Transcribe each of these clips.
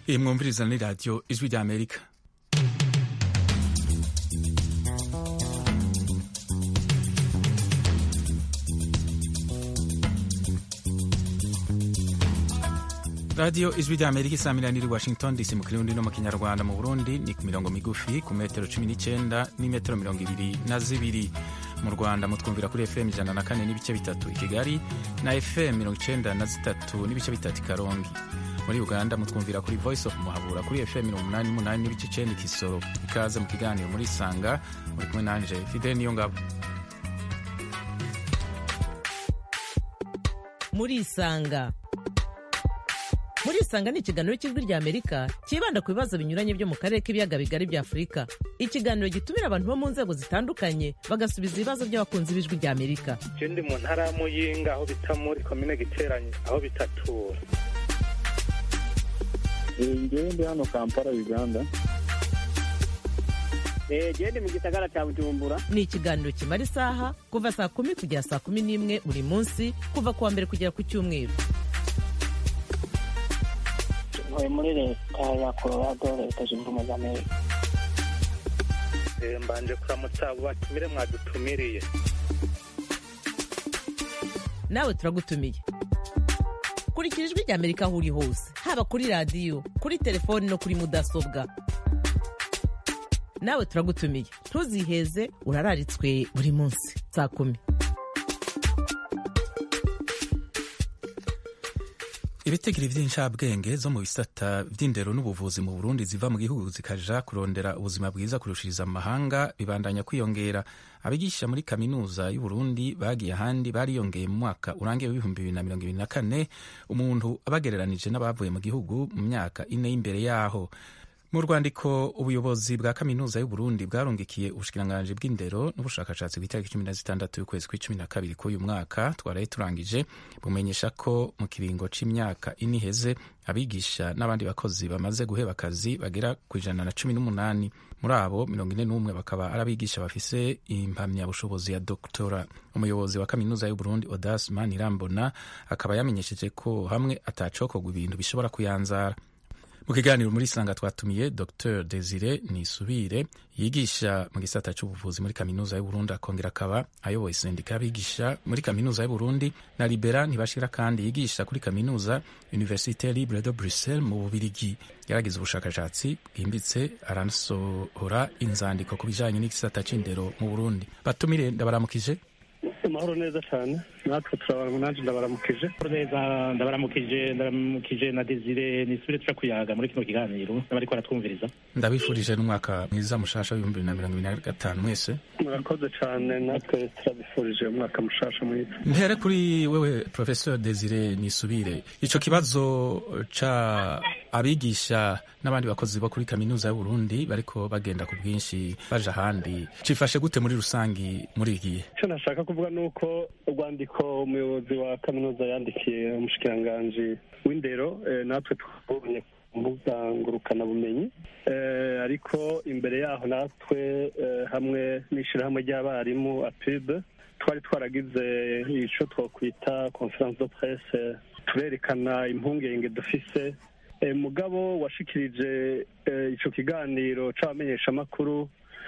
iyi mwumviriza ni radiyo ijwi rya amerika radiyo ijwi rya amerika isaha iri washington dc mu kirundi no mu kinyarwanda mu burundi ni ku mirongo migufi ku metero cumi n'icyenda n'imetero mirongo ibiri na zibiri mu rwanda mutwumvira kuri fm ijana na kane n'ibice bitatu i kigali na fm mirongo icyenda na zitatu n'ibice bitatu i karongi muri uganda mutwumvira kuri voice of muhabura kuri fm mirongo umunani n'umunani n'ibice icyenda i kisoro ikaze mu kiganiro muri isanga muri kumwe nanje fidele niyo ngabo muri isanga muri isanga ni ikiganiro cy'ijwi rya amerika cyibanda ku bibazo binyuranye byo mu karere k'ibiyaga bigari bya afurika ikiganiro gitumira abantu bo mu nzego zitandukanye bagasubiza ibibazo by'abakunzi b'ijwi rya amerika je ndi mu ntara ya muyinga aho bita muri komine giteranye aho bitatura ngewe ndi hano kampala uganda gende mu gisagara cya bujumbura ni ikiganiro kimara isaha kuva saa kumi kugera saa kumi n'imwe buri munsi kuva ku wa mbere kugera ku cyumweru ntuye muri leta ya colorado leta zunze ubumwe za amerika Eh, mbanje kuramutsa abo batumire mwadutumiriye nawe turagutumiye kurikira ijwi rya amerika aho uri hose haba kuri radiyo kuri telefoni no kuri mudasobwa nawe turagutumiye ntuziheze urararitswe buri munsi saa kumi ibitegiro by'incabwenge zo mu bisata by'indero n'ubuvuzi mu burundi ziva mu gihugu zikaja kurondera ubuzima bwiza kurushiriza amahanga bibandanya kwiyongera abigisha muri kaminuza y'uburundi bagiye ahandi bariyongeye mu mwaka urangiye w'ibihumbi bibiri na mirongo ibiri na kane umuntu abagereranije n'abavuye mu gihugu mu myaka ine y'imbere yaho mu rwandiko ubuyobozi bwa kaminuza y'uburundi bwarungikiye ubushikiranganji bw'indero n'ubushakashatsi ku itariki cumi na zitandatu y'ukwezi kw'icumi na kabiri k'uyu mwaka twaraye turangije bumenyesha ko mu kiringo c'imyaka ine iheze abigisha n'abandi bakozi bamaze guheba akazi bagera ku ijana na cumi n'umunani muri abo mirongo ine n'umwe bakaba ari abigisha bafise impamyabushobozi ya doktora umuyobozi wa kaminuza y'uburundi odas manirambona akaba yamenyesheje ko hamwe atacokorwa ibintu bishobora kuyanzara mu kiganiro muri sanga twatumiye dr desire nisubire yigisha mu gisata c'ubuvuzi muri kaminuza y'uburundi akongera akaba ayoboye sendika y'abigisha muri kaminuza y'uburundi na libera ntibashira kandi yigisha kuri kaminuza universite libre de bruxelles mu bubirigi yaragize ubushakashatsi bwimbitse aranasohora inzandiko ku bijanye n'igisata c'indero mu burundi batumire ndabaramukije amahoro neza cyane natwe turabara nanjye ndabaramukije neza ndabaramukije ndabaramukije na desire nisubire tuca kuyaga muri kino kiganiro n'abariko baratwumviriza ndabifurije n'umwaka mwiza mushasha w'ibihumbi bibiri na mirongo ibiri na gatanu mwese murakoze cyane natwe turabifurije umwaka mushasha mwiza mpere kuri wewe professeur desire nisubire ico kibazo ca abigisha n'abandi bakozi bo kuri kaminuza y'uburundi bariko bagenda ku bwinshi baja ahandi cifashe gute muri rusangi muri iki gihe icyo nashaka kuvuga ni uko urwandiko umuyobozi wa kaminuza yandikiye umushikiranganji w'indero eh, natwe twabonye ku mbuga ngurukanabumenyi Eh, ariko imbere yaho natwe eh, hamwe n'ishyirahamwe ry'abarimu apibe twari twaragize ico twokwita conference de presse turerekana impungenge dufise Eh, mugabo washikirije eh, ico kiganiro c'abamenyeshamakuru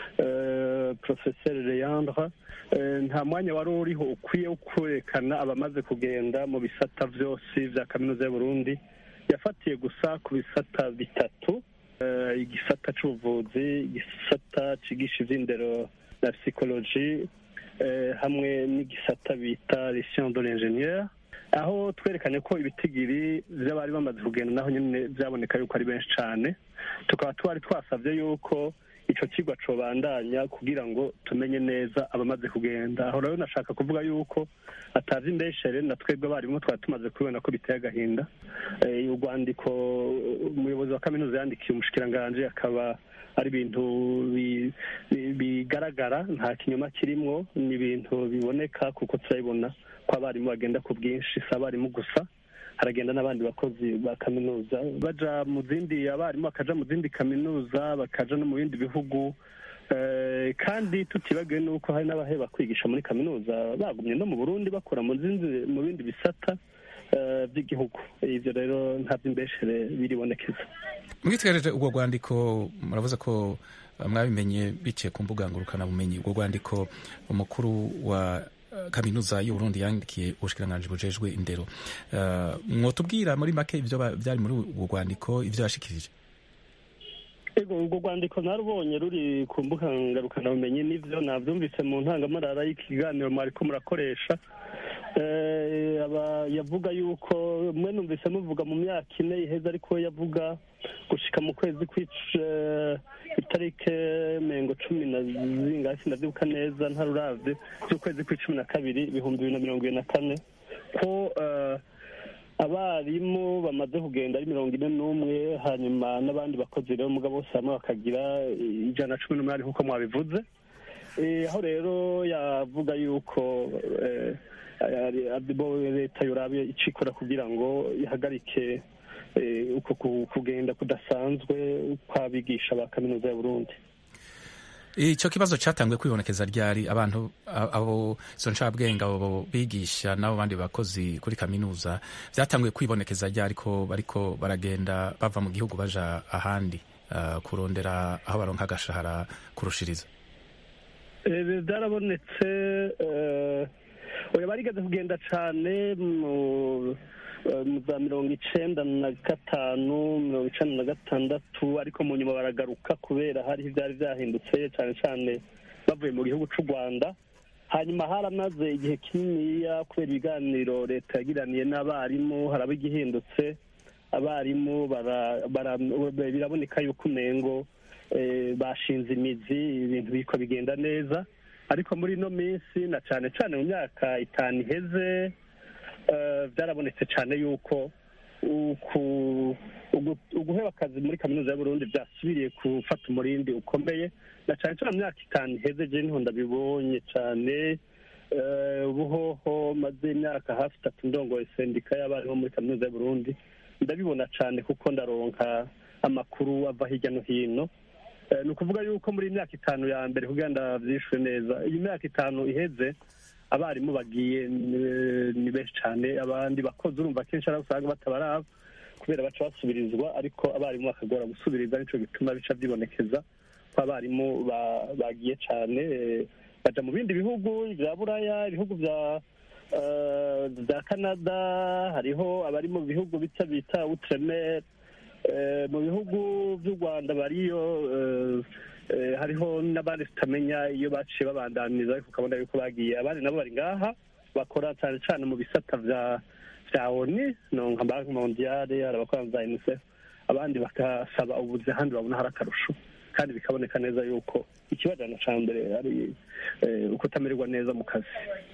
eh, professeur Leandre eh, nta mwanya wari uriho ukwiye wo kwerekana abamaze kugenda mu bisata vyose vya kaminuza y'Uburundi yafatiye gusa ku bisata bitatu eh, igisata c'ubuvuzi igisata cigisha ivy'indero na psychologie eh, hamwe n'igisata bita les sciences de l'ingénieur aho twerekanye ko ibitigiri vy'abari bamaze kugenda naho nyene vyaboneka yuko ari benshi cane tukaba twari twasavye yuko ico kigwa cobandanya kugira ngo tumenye neza abamaze kugenda aho rero nashaka kuvuga yuko atazi imbeshere na twebwe abarimu twari tumaze kubibona ko biteye agahinda Eh, urwandiko umuyobozi wa kaminuza yandikiye umushikiranganji akaba ari ibintu bi- bi- bigaragara nta kinyoma kirimwo ni ibintu biboneka kuko turabibona ko abarimu bagenda ku bwinshi si abarimu gusa haragenda n'abandi bakozi ba kaminuza baja mu zindi abarimu bakaja mu zindi kaminuza bakaja no mu bindi bihugu Eh, kandi tutibagiwe n'uko hari n'abaheba kwigisha muri kaminuza bagumye no mu burundi bakora mu zindi mu bindi bisata eh, by'igihugu ivyo rero nta vy'imbeshere biribonekeza mwitegereje ubwo rwandiko muravuze ko eh, mwabimenye biciye ku mbuga ngurukanabumenyi ubwo rwandiko umukuru wa eh, kaminuza y'uburundi yandikiye ubushikiranganji bujejwe indero Eh, mwotubwira muri make ivyo ba- vyari muri ubwo rwandiko ivyo yashikirije ego urwo rwandiko narubonye ruri ku mbuga ngarukanamenyi n'ivyo navyumvise mu ntangamarara y'ikiganiro mwariko murakoresha Eh, aba- yavuga yuko mwe numvise muvuga mu myaka ine iheze ariko we yavuga gushika mu kwezi kw'ic- eh, itarike mengo cumi na zingahe sindavyibuka neza ntaruravye z'ukwezi kw'icumi na kabiri ibihumbi bibiri na mirongo ibiri na kane ko eh, abarimu bamaze kugenda ari mirongo ine n'umwe hanyuma n'abandi bakozi rero muga bose hamwe bakagira ijana na cumi n'umunani nk'uko mwabivuze Eh, aho rero yavuga yuko eh, ari- ari bo leta yorabe icikora kugira ngo ihagarike eh, uko ku- kugenda kudasanzwe kw'abigisha ba kaminuza ya burundi ico kibazo catanguye kwibonekeza ryari abantu a- abo izo ncabwenge abo bigisha n'abo bandi bakozi kuri kaminuza vyatanguye kwibonekeza ryari ko bariko baragenda bava mu gihugu baja ahandi uh, kurondera aho baronka agashahara kurushiriza Eh, byarabonetse eh, oya barigeze kugenda cane mu eh, mu za mirongo icenda na gatanu mirongo icenda na gatandatu ariko mu nyuma baragaruka kubera hariho ivyari vyahindutse cane cane bavuye mu gihugu c'u rwanda hanyuma haramaze igihe kininiya kubera ibiganiro leta yagiraniye n'abarimu haraba igihindutse abarimu bara- bara- biraboneka yuko umengo eh, bashinze imizi ibintu biriko bigenda neza ariko muri ino minsi na cane cane mu myaka itanu iheze eh, byarabonetse cane yuko uku- ugu- uguheba akazi muri kaminuza y'uburundi byasubiriye gufata umurindi ukomeye na cane cane mu myaka itanu iheze je niho ndabibonye cane eh, ubuhoho maze imyaka hafi itatu ndongoye sendika y'abarimu muri kaminuza y'uburundi ndabibona cane kuko ndaronka amakuru ava hirya no hino Eh, ni ukuvuga yuko muri iyi myaka itanu ya mbere kugira ndavyishwe neza iyi myaka itanu iheze abarimu bagiye eh, ni benshi cane abandi bakozi urumva kenshi ari usanga batabaraba kubera baca basubirizwa ariko abarimu bakagora gusubiriza nico gituma bica vyibonekeza ko abarimu ba- bagiye cane eh, baja mu bindi bihugu vya buraya ibihugu vya eh, vya canada hariho abari mu bihugu bita bita outremer Eh, mu bihugu by'u rwanda bariyo eh, eh, hariho n'abandi tutamenya iyo baciye babandaniza ariko ukabona yuko bagiye abandi nabo bari ngaha bakora cyane cyane mu bisata vya vya oni no nka banki mondiale hari abakora za unicef abandi bagasaba ubuzi ahandi babona hari akarusho kandi bikaboneka neza yuko ikibajana ca mbere ari eh, ukutamererwa neza mu kazi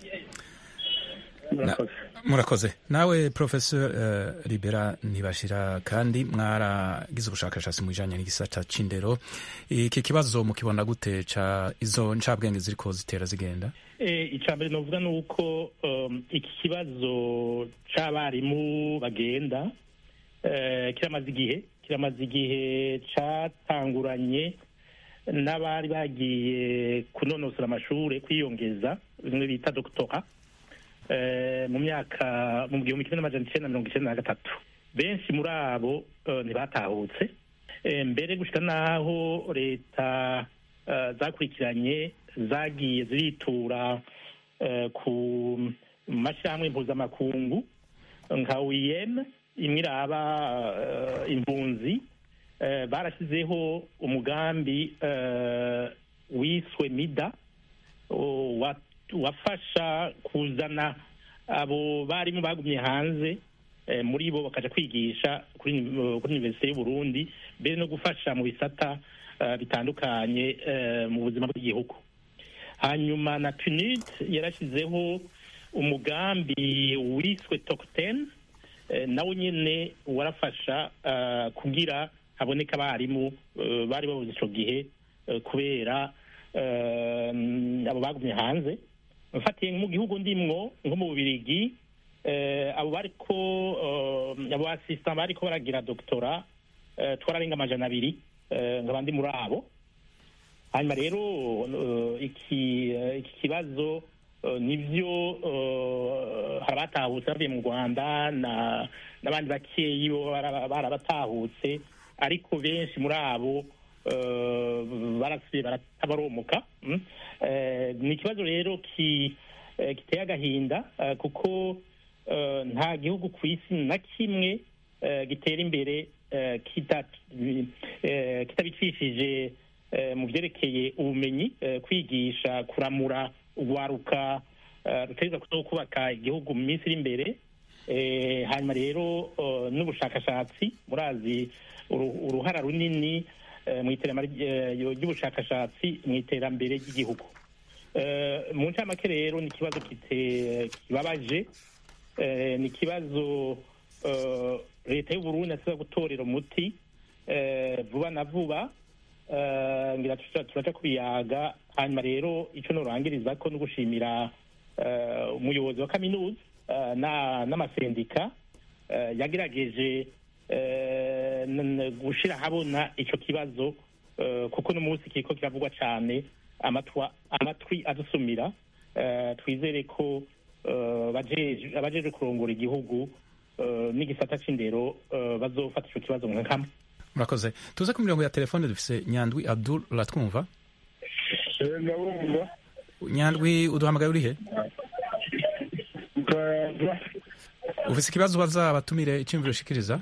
murakoze murakoze nawe professor uh, libera ntibashira kandi mwaragize ubushakashatsi mu bijanye n'igisata c'indero iki kibazo mukibona gute ca izo ncabwenge ziriko zitera zigenda Eh, icya mbere novuga ni uko um, iki kibazo c'abarimu bagenda eh, kiramaze igihe kiramaze igihe catanguranye n'abari bagiye kunonosora amashure kwiyongeza bimwe bita doktora eh, mu myaka mu gihumbi kimwe n'amajana icenda na mirongo icenda na gatatu benshi muri abo eh, ntibatahutse Eh, mbere gushika n'aho leta eh, zakurikiranye zagiye ziritura eh, ku mashyirahamwe mpuzamakungu nka OIM imwe iraba eh, impunzi eh, barashyizeho umugambi eh, wiswe mida o- wa- wafasha kuzana abo barimu bagumye hanze eh, muri bo bakaja kwigisha kuri uni- kuri universite y'uburundi mbere no gufasha mu bisata eh, bitandukanye eh, mu buzima bw'igihugu hanyuma na punid yarashyizeho umugambi wiswe tokten nawo nyine warafasha eh, kugira haboneka abarimu eh, bari babuze ico gihe eh, kubera eh, abo bagumye hanze mfatiye mu gihugu ndimwo nko mu bubirigi eh, abo bariko eh, abo assistant bariko baragira doktora eh, twararenga amajana abiri eh, nkaba ndi muri abo hanyuma rero eh, iki eh, iki kibazo eh, nivyo eh, hari abatahutse bavuye mu rwanda na- n'abandi bakeyi bo bara- barabatahutse ariko benshi muri abo eh, barasubiye baratabaromuka mm. Eh, ni ikibazo rero ki- eh, giteye agahinda eh, kuko eh, nta gihugu ku isi na kimwe eh, gitera imbere eh, kita- eh, kitabicishije eh, mu byerekeye ubumenyi eh, kwigisha kuramura urwaruka eh, rutegereza kuzo kubaka igihugu mu minsi iri imbere Eh, hanyuma rero eh, n'ubushakashatsi murazi uru- uruhara runini eh, mu iterambere eh, ry'ubushakashatsi mu iterambere ry'igihugu Eh, mu ncamake rero ni ikibazo kite- kibabaje Eh, ni ikibazo eh, leta y'uburundi asiba gutorera umuti eh, vuba na vuba Eh, ngira tuca- turaca kubiyaga hanyuma rero icyo norangiriza ko no gushimira eh, umuyobozi wa kaminuza eh, na- n'amasendika eh, yagerageje eh, n- n- gushira ahabona ico kibazo eh, kuko n'umunsi kiriko kiravugwa cane amatwa amatwi adusumira eh, twizere ko eh, bajeje- abajeje kurongora igihugu eh, n'igisata c'indero eh, bazofata ico kibazo nka kamwe murakoze tuze ku mirongo ya telefone dufise nyandwi abdul uratwumva ndabumva nyandwi uduhamagaye urihe ukayaza ufise ikibazo ubaza abatumire icyumviro ushikiriza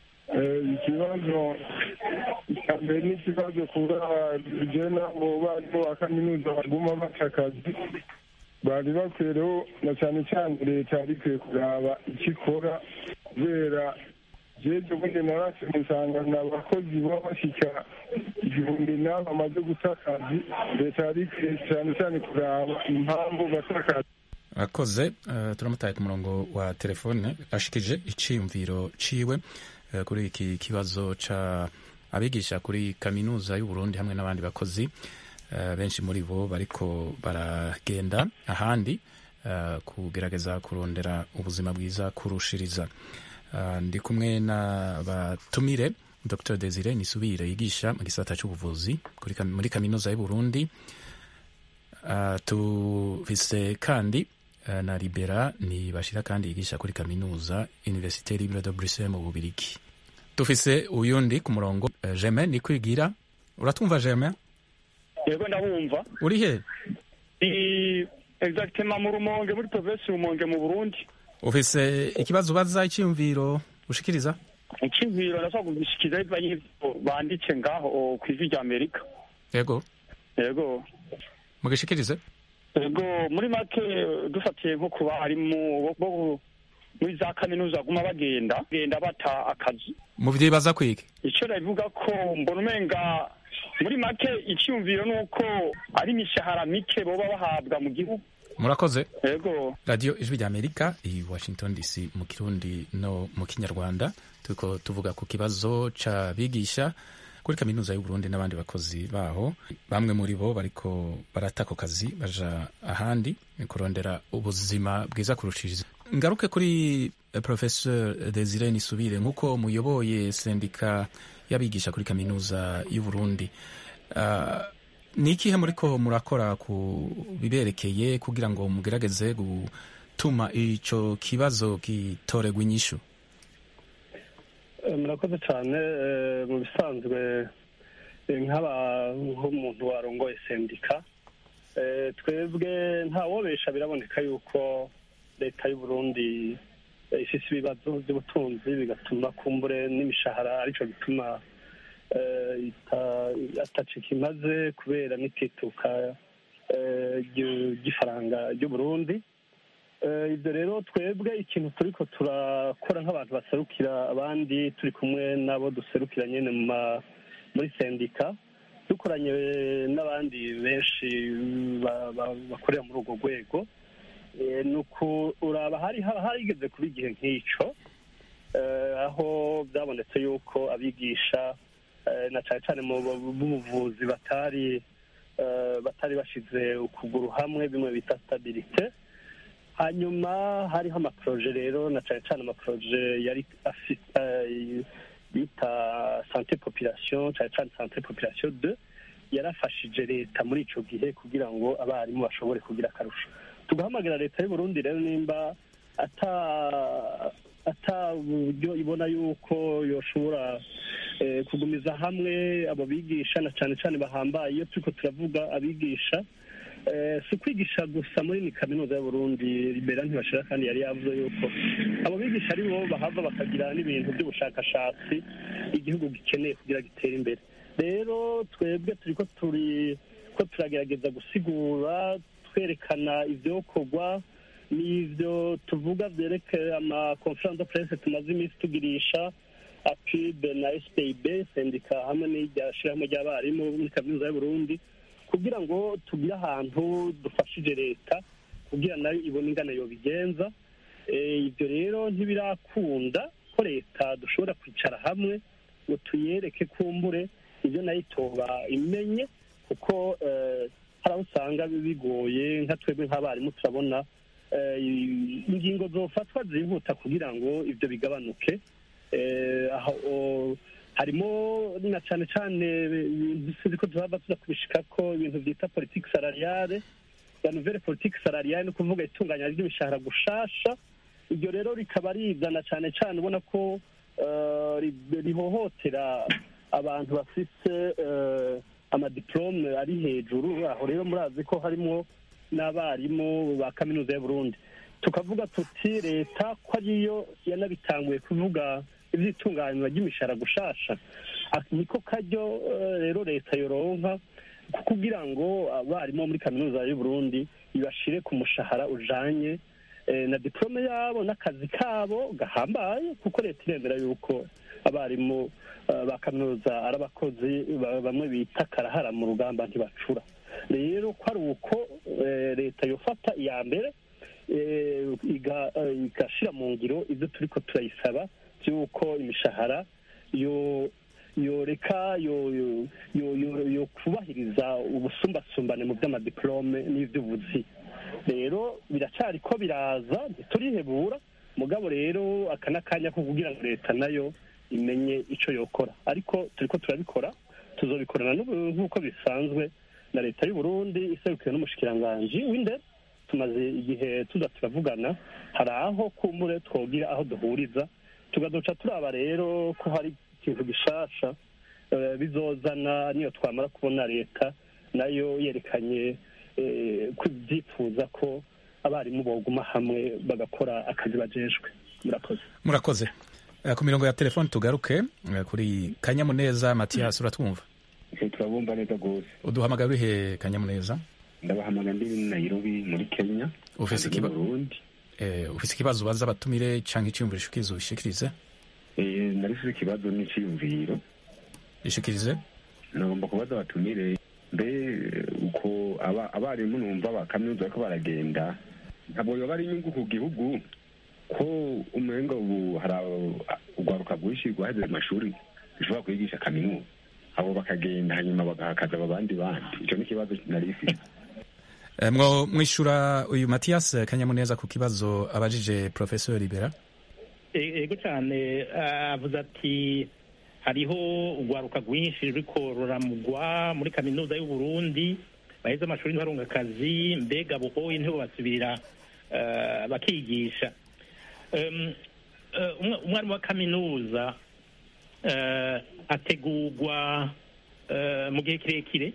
ikibazo cya mbere ni ikibazo kubera bigena mu barimu ba kaminuza baguma baca akazi bari bakwiyeho na cyane cyane leta yari ikwiye kuraba icyo ikora kubera jeje ubundi narashe usanga ni abakozi baba bashyika igihumbi n'abo bamaze guta akazi leta yari ikwiye cyane cyane kuraba impamvu bata akazi akoze uh, turamutaye ku murongo wa telefone ashikije iciyumviro ciwe uh, kuri iki kibazo ca abigisha kuri kaminuza y'uburundi hamwe n'abandi bakozi uh, benshi muri bo bariko baragenda ahandi uh, kugerageza kurondera ubuzima bwiza kurushiriza uh, ndi kumwe n'abatumire dr desire nisubire yigisha mu gisata c'ubuvuzi kuri kam- muri kaminuza y'uburundi uh, tufise kandi uh, na libera ni bashira kandi yigisha kuri kaminuza universite libre de bruxelles mu bubirigi tufise uyundi ku murongo uh, germain ni kwigira uratwumva germain yego ndabumva uri he ni exactement mu rumonge muri provinsi rumonge mu burundi ufise ikibazo ubaza icyiyumviro ushikiriza icyiziro ndashobora kugishikiriza bivanye n'ivyo banditse ngaho ku ijwi rya amerika yego yego mugishikirize yego muri make dufatiye nko ku barimu bo- bo muri za kaminuza baguma bagenda bagenda bata akazi muvyibaza kwiki icyo nabivuga ko mbona umenga muri make icyumviro ni uko ari imishahara mike boba bahabwa mu gihugu murakoze yego radiyo ijwi rya amerika i washington dc mu kirundi no mu kinyarwanda turiko tuvuga ku kibazo c'abigisha kuri kaminuza y'uburundi n'abandi bakozi baho bamwe muri bo bariko barata ako kazi baja ahandi kurondera ubuzima bwiza kurushiriza ngaruke kuri eh, professeur desire nisubire nk'uko muyoboye sendika y'abigisha kuri kaminuza y'uburundi Ah, ni ikihe muriko murakora ku biberekeye kugira ngo mugerageze gutuma ico kibazo gitoregwa inyishu Eh, murakoze cyane eh, mu bisanzwe eh, nk'aba nk'umuntu warongoye sendika eh, twebwe ntawobesha biraboneka yuko leta y'u Burundi eh, ifise ibibazo by'ubutunzi bigatuma kumbure n'imishahara arico gituma eh, ita- atacika imaze kubera n'itituka eh, ry'u- ry'ifaranga ry'u Burundi Eh, ibyo rero twebwe ikintu turiko turakora nk'abantu baserukira abandi turi kumwe n'abo duserukira nyine mu ma- muri sendika dukoranye n'abandi benshi ba- ba- bakorera muri urwo rwego Eh, ni ukuraba hari haba harigeze kuba igihe nk'ico eh, aho byabonetse yuko abigisha eh, na cyane cyane mu bu- b'ubuvuzi batari eh, batari bashize ukuguru hamwe bimwe bita stabilite hanyuma hariho amaproje rero na cyane cyane amaproje yari afite eh, bita sante population cyane cyane sante population de yarafashije leta muri ico gihe kugira ngo abarimu bashobore kugira akarusho tugahamagira leta y'u Burundi rero nimba ata ata buryo ibona yuko yoshobora eh, kugumiza hamwe abo bigisha na cyane cyane bahambaye iyo turiko turavuga abigisha eh, si ukwigisha gusa muri ni kaminuza y'u Burundi libera ntibashira kandi yari yavuze yuko abo bigisha ari bo bahava bakagira n'ibintu by'ubushakashatsi igihugu gikeneye kugira gitere imbere rero twebwe turiko turi ko turagerageza gusigura twerekana ivyokorwa n'ivyo tuvuga vyerekeye ama conference de presse tumaze iminsi tugirisha apib na spib sendika hamwe n'irya shirahamwe ry'abarimu muri kaminuza y'uburundi kugira ngo tugire ahantu dufashije leta kugira nayo ibone ingana yobigenza Eh, ibyo rero ntibirakunda ko leta dushobora kwicara hamwe ngo tuyereke kumbure ibyo nayo itoba imenye kuko eh, hari aho usanga bigoye nka twebwe nk'abarimu turabona eh, ingingo zofatwa zihuta kugira ngo ibyo bigabanuke Eh, aho o- harimo na cyane cyane ibintu sinzi ko tuzaba tuza kubishika ko ibintu byita politiki salariale la nouvelle politique salariale ni ukuvuga itunganya ry'imishahara gushasha iryo rero rikaba rizana cyane cyane ubona ko eh, ri- rihohotera abantu bafise eh, amadiplome ari hejuru aho rero murazi ko harimo n'abarimu ba kaminuza y'u Burundi tukavuga tuti leta ko ariyo yanabitanguye kuvuga ivy'itunganywa ry'imishahara gushasha Ah, niko karyo eh, rero leta yoronka ku- kugira ngo abarimu bo muri kaminuza y'u Burundi ibashire ku mushahara ujanye eh, na diplome yabo n'akazi kabo gahambaye kuko leta iremera yuko abarimu eh, ba kaminuza ari abakozi ba- bamwe bita karahara mu rugamba ntibacura rero ko ari uko eh, leta yofata iya mbere eh, iga- eh, igashira mu ngiro ibyo turiko turayisaba by'uko imishahara yo yoreka yo yo yo yo- yo kubahiriza ubusumbasumbane mu by'amadiplome n'iby'ubuzi rero biracyari ko biraza ntiturihebura mugabo rero aka n'akanya ko kugira ngo leta nayo imenye icyo yokora ariko turiko turabikora tuzobikorana n'ubu- nk'uko bisanzwe na leta y'u Burundi iserukiwe n'umushikiranganji w'indero tumaze igihe tuza turavugana hari aho kumbure twogira aho duhuriza tugaduca turaba rero ko hari ikintu gishasha eh, bizozana niyo twamara kubona leta nayo yerekanye eh, ko ibyifuza ko abarimu boguma hamwe bagakora akazi bajejwe murakoze murakoze Eh, ku mirongo ya telefoni tugaruke eh, kuri kanyamuneza matiyasi uratwumva turabumva neza rwose uduhamagara urihe kanyamuneza ndabahamagara ndi nairobi muri kenya Ufise kandi ikiba- mu burundi Eh, ufise ikibazo ubaza abatumire canke iciyumviro ushikiriza ubishikirize Eh, narifise ikibazo n'iciyumviro ishikirize nagomba kubaza abatumire mbe uko aba- abarimu numva ba kaminuza bariko baragenda ntabwo yoba ari inyungu ku gihugu ko umenga ubu hari abo- urwaruka rwinshi rwaheze mu mashuri rushobora kwigisha kaminuza abo bakagenda hanyuma bagahakaza aba bandi bandi ico ni ikibazo narifise Eh, mwo mwishura uyu matiyasi kanyamuneza ku kibazo abajije professeur libera E- ego cyane ah, avuze ati hariho urwaruka rwinshi ruriko ruramugwa muri kaminuza y'u Burundi baheze amashuri ntibarunga akazi mbega buhoye ntibo basubirira ah, bakigisha Em, eh, umwa- umwarimu wa kaminuza eh, ategurwa eh, mu gihe kirekire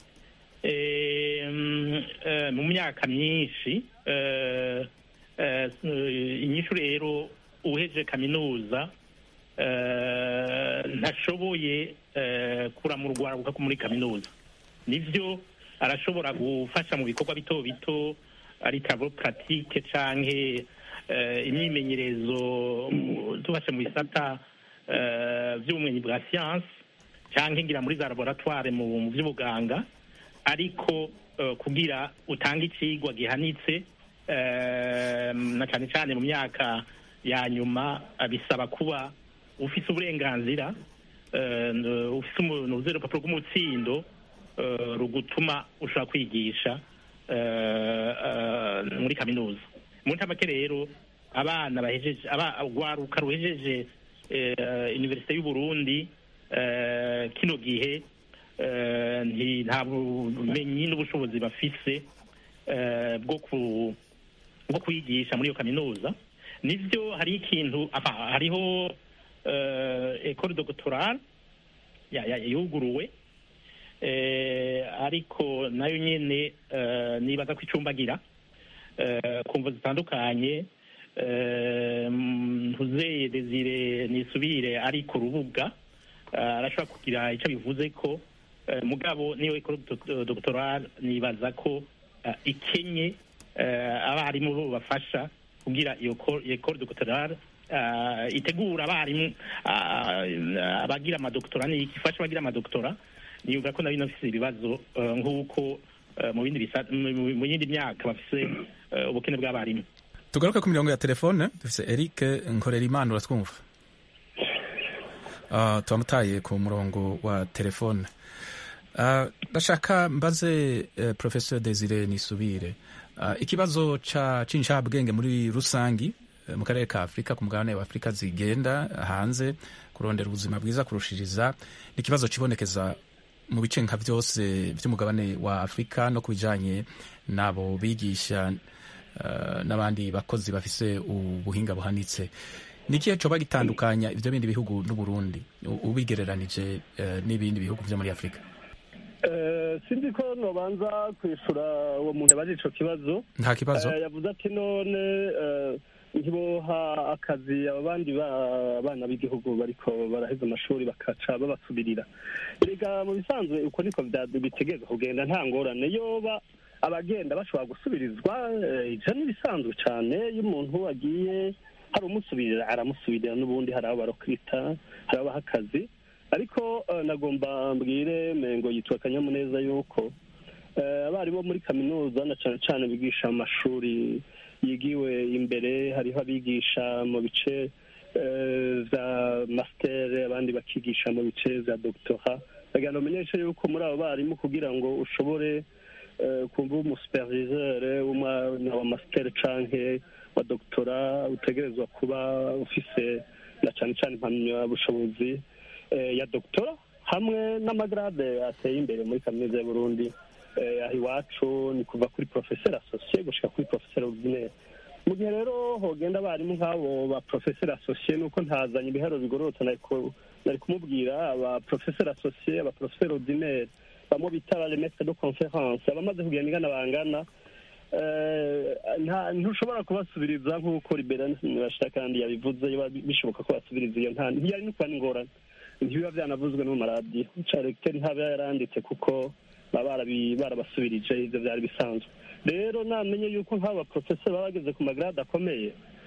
Em, eh, mu myaka myinshi eh, eh, inyishu rero uheje kaminuza eh, ntashoboye eh, kuramura urwaruka muri kaminuza nivyo arashobora gufasha mu bikorwa bito bito ari travaux pratique canke eh, imyimenyerezo mu- tubashe mu bisata eh, vy'ubumenyi bwa science canke ngira muri za laboratoire mu mu vy'ubuganga ariko eh, kugira utange icigwa gihanitse eh, na cane cane mu myaka ya nyuma eh, bisaba kuba ufise uburenganzira eh, n- ufise umuntu uzi urupapuro rw'umutsindo eh, rugutuma ushobora kwigisha eh, eh, muri kaminuza mu ntamake rero abana bahejeje aba- urwaruka ruhejeje eh, universite y'u Burundi eh, kino gihe eh, nti- nta bumenyi n'ubushobozi bafise eh, bwo ku bwo kwigisha muri iyo kaminuza nivyo hari ikintu apa, hariho eh, ecole doctorale ya- ya- yuguruwe eh, ariko nayo nyene eh, nibaza ko icumbagira eh, ku mvo zitandukanye eh, ntuzeye desire nisubire ari ku rubuga eh, arashobora kugira icyo bivuze ko eh, mugabo niyo ecole doc- doctorale nibaza ko eh, ikenye eh, abarimu bo bafasha kugira iyo co- iyo ecole doctorale eh, itegura abarimu ah, abagira amadoktora ni ifasha abagira amadoktora niyumva ko nayo inafise ibibazo eh, nk'uko eh, mu bindi bisa- mu- mu yindi myaka bafise eh, ubukene bw'abarimu tugaruke ku mirongo ya telefone dufise eric nkorerimana uratwumva uh, tuwamutaye ku murongo wa telefone uh, ndashaka mbaze uh, professor desire nisubire uh, ikibazo ca c'incabwenge muri rusangi uh, mu karere ka afurika ku mugabane wa afurika zigenda hanze kurondera ubuzima bwiza kurushiriza ni ikibazo kibonekeza mu bice nka byose by'umugabane wa afurika no ku bijanye n'abo bigisha uh, n'abandi bakozi bafise ubuhinga buhanitse ni ikihe coba gitandukanya ivyo bindi bihugu n'uburundi u- ubigereranije uh, n'ibindi bihugu vyo muri afurika Eh, sinzi ko nobanza kwishura uwo muntu yabaje ico kibazo nta kibazo Eh, yavuze ati none eh, ntiboha akazi aba bandi ba- bana b'igihugu bariko baraheza amashuri bakaca babasubirira erega mu bisanzwe uko niko vya- bitegerezwa kugenda nta ngorane yoba abagenda bashobora gusubirizwa eh, ivyo ni ibisanzwe cane iyo umuntu agiye hari umusubirira aramusubirira n'ubundi hari abo barokwita hari abaha akazi ariko eh, nagomba mbwire mengo yitwa akanyamuneza yuko eh, abarimu bo muri kaminuza na cane cane bigisha mu mashuri yigiwe imbere hariho abigisha mu bice eh, vya master abandi bakigisha mu bice vya doctora ndagira ngo umenyeshe yuko muri abo barimu kugira ngo ushobore eh, kumva umusuperviseur w'umwana wa master canke wa doctora utegerezwa kuba ufise na cane cane impamyabushobozi eh, ya doctora hamwe n'amagrade ateye imbere muri kaminuza y'uburundi eh, aho iwacu ni kuva kuri professeur associé gushika kuri professeur ordinaire mu gihe rero hogenda abarimu nk'abo ba professeur associé nuko ntazanye ibiharo bigororotse nari ku- nari kumubwira aba professeur associé aba professeur ordinaire bamwe bita ba maître de conférence abamaze kugenda ingana bangana eh, nta- ntushobora kubasubiriza nk'uko liberani kandi yabivuze biba bishoboka ko basubiriza iyo nta ntiyari no kuba n'ingorane ntibiba byanavuzwe no mu maradiyo caregiteri ntaba yaranditse kuko baba barabi- barabasubirije ivyo vyari bisanzwe rero namenye yuko nk'aba baprofeseri baba bageze ku magrade akomeye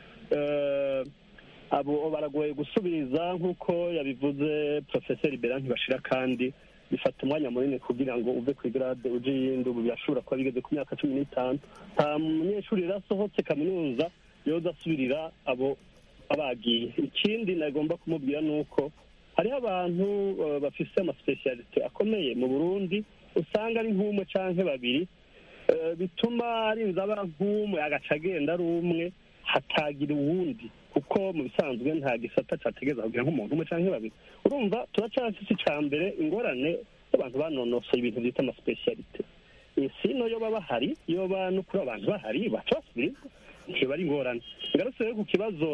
eh, abo baragoye gusubiriza nk'uko yabivuze profeseri bera ntibashira kandi bifata umwanya munini kugira ngo uve ku igrade uje iyindi ubu birashobora kuba bigeze ku myaka cumi n'itanu nta munyeshuri rero asohotse kaminuza yoza asubirira abo abagiye ikindi nagomba kumubwira ni uko hariho abantu eh, bafise amasipesiyalite akomeye mu burundi usanga ari nk'umwe canke babiri eh, bituma arinze aba nk'umwe agaca agenda ari umwe hatagira uwundi kuko mu bisanzwe nta gisata categeza kugira nk'umuntu umwe canke babiri urumva turacafise ica mbere ingorane y'abantu banonosoye ibintu vyita amasipesiyalite sino yoba bahari yoba no kuri abantu bahari baca basubirizwa ntiba ari ingorane ngarutse rero ku kibazo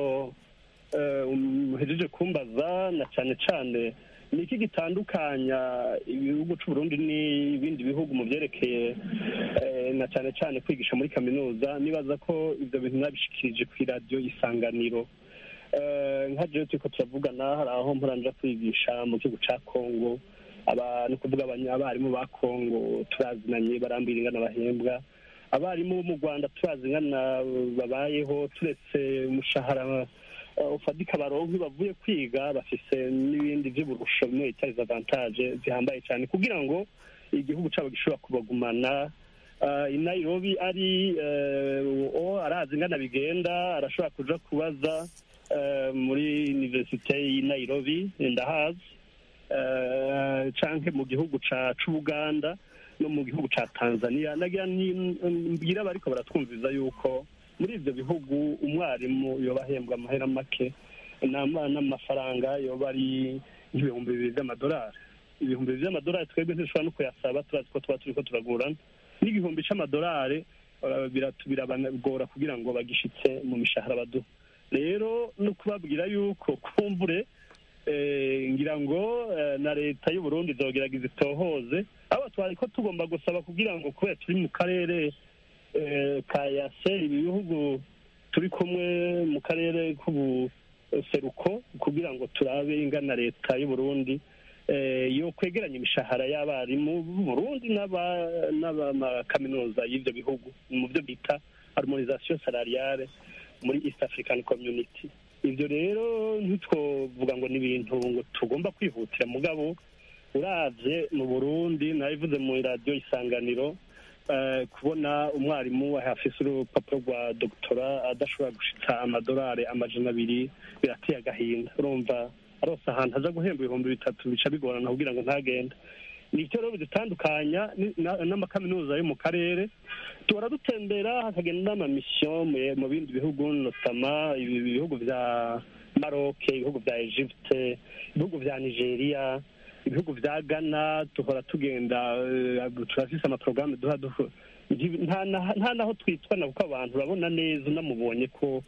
eh, muhejeje kumbaza na cane cane ni iki gitandukanya ibihugu c'uburundi n'ibindi bihugu mu vyerekeye eh, na cane cane kwigisha muri kaminuza nibaza ko ivyo bintu nabishikirije kw'iradiyo isanganiro Eh, nka jewe turiko turavugana hari aho mporanja kwigisha mu gihugu ca kongo aba ni ukuvuga abanya- abarimu ba kongo turazinanye barambwira ingana bahembwa abarimu bo mu rwanda turazi ingana babayeho turetse umushahara eh, ufatika baronka iyo bavuye kwiga bafise n'ibindi vy'uburusho bimwe bita avantage zihambaye cyane kugira ngo igihugu cabo gishobora kubagumana uh, i nairobi ari uh, o arazi ingana bigenda arashobora kuja kubaza uh, muri universite y'i nairobi ndahazi uh, canke mu gihugu ca c'ubuganda no mu gihugu ca tanzania nagira ni- mbwira bariko baratwumviza yuko muri ivyo bihugu umwarimu yoba ahembwa amahera make nama- n'amafaranga yoba ari nk'ibihumbi bibiri vy'amadolari ibihumbi bibiri vy'amadolari twebwe ntidushobora no kuyasaba turazi ko tuba turiko turagurana n'igihumbi c'amadolari eh, biratu- birabagora kugira ngo bagishitse mu mishahara baduha rero no kubabwira yuko kumbure eh, ngira ngo eh, na leta y'u Burundi izogerageza itohoze abo twari ko tugomba gusaba kugira ngo kubera turi mu karere eh, ka yase ibi bihugu turi kumwe mu karere k'ubuseruko kugira ngo turabe ingana leta y'u Burundi eh, yo kwegeranya imishahara y'abarimu b'u Burundi n'aba- n'abamakaminuza y'ivyo bihugu mu byo bita harmonisation salariale muri East African Community ivyo rero ntitwovuga ngo ni ibintu ngo tugomba kwihutira mugabo uravye mu Burundi nabivuze mu radio isanganiro eh, kubona umwarimu afise urupapuro rwa doktora adashobora gushitsa amadolari amajana abiri birateye agahinda urumva arose ahantu aza guhemba ibihumbi bitatu bica bigorana kugira ngo ntagende ni icyo rero bidutandukanya ni- na- n'amakaminuza yo mu karere tuhora dutembera hakagenda n'amamisiyo mu- mu bindi bihugu notama ibi bihugu vya maroc ibihugu vya egypte ibihugu vya nigeria ibihugu vya ghana duhora tugenda eh, turafise amaporogaramu duha duhu- nti- nta na- nta naho twitwana kuko abantu urabona neza unamubonye ko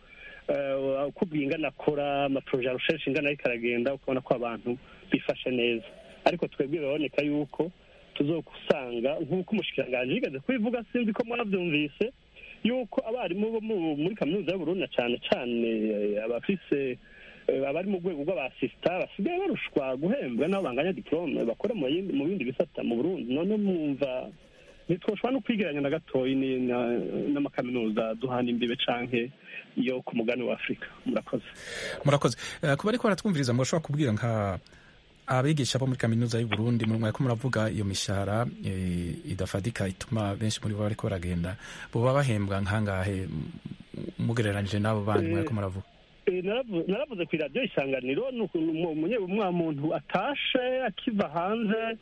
eh, uko bwingana akora amaporoje arusheje ingana ariko aragenda ukabona ko abantu bifashe neza ariko twebwe biraboneka yuko tuzokusanga nk'uko umushikiranganji yigeze kubivuga sinzi ko mwabyumvise yuko abarimu bo mu- muri kaminuza y'uburundi na cane cane eh, abafise eh, abari mu rwego rw'abasista basigaye barushwa guhembwa n'abo banganya diplome bakora mu yindi- mu bindi bisata mu burundi none mwumva ntitwoshobora no kwigeranya na gatoyi ni- na- n'amakaminuza duhana imbibe canke yo ku mugani wa afurika murakoze murakoze Eh, kuba ariko baratwumviriza murashobora kubwira nka abigisha bo muri kaminuza y'u Burundi mu mwaka muravuga iyo mishahara eh, idafadika ituma benshi muri bo bariko baragenda boba bahembwa nkangahe m- mugereranije n'abo bandi Eh, mwariko muravuga Eh, naravu- naravuze ku iradiyo isanganiro ni ukuntu umu- umunye- umwa muntu atashe akiva hanze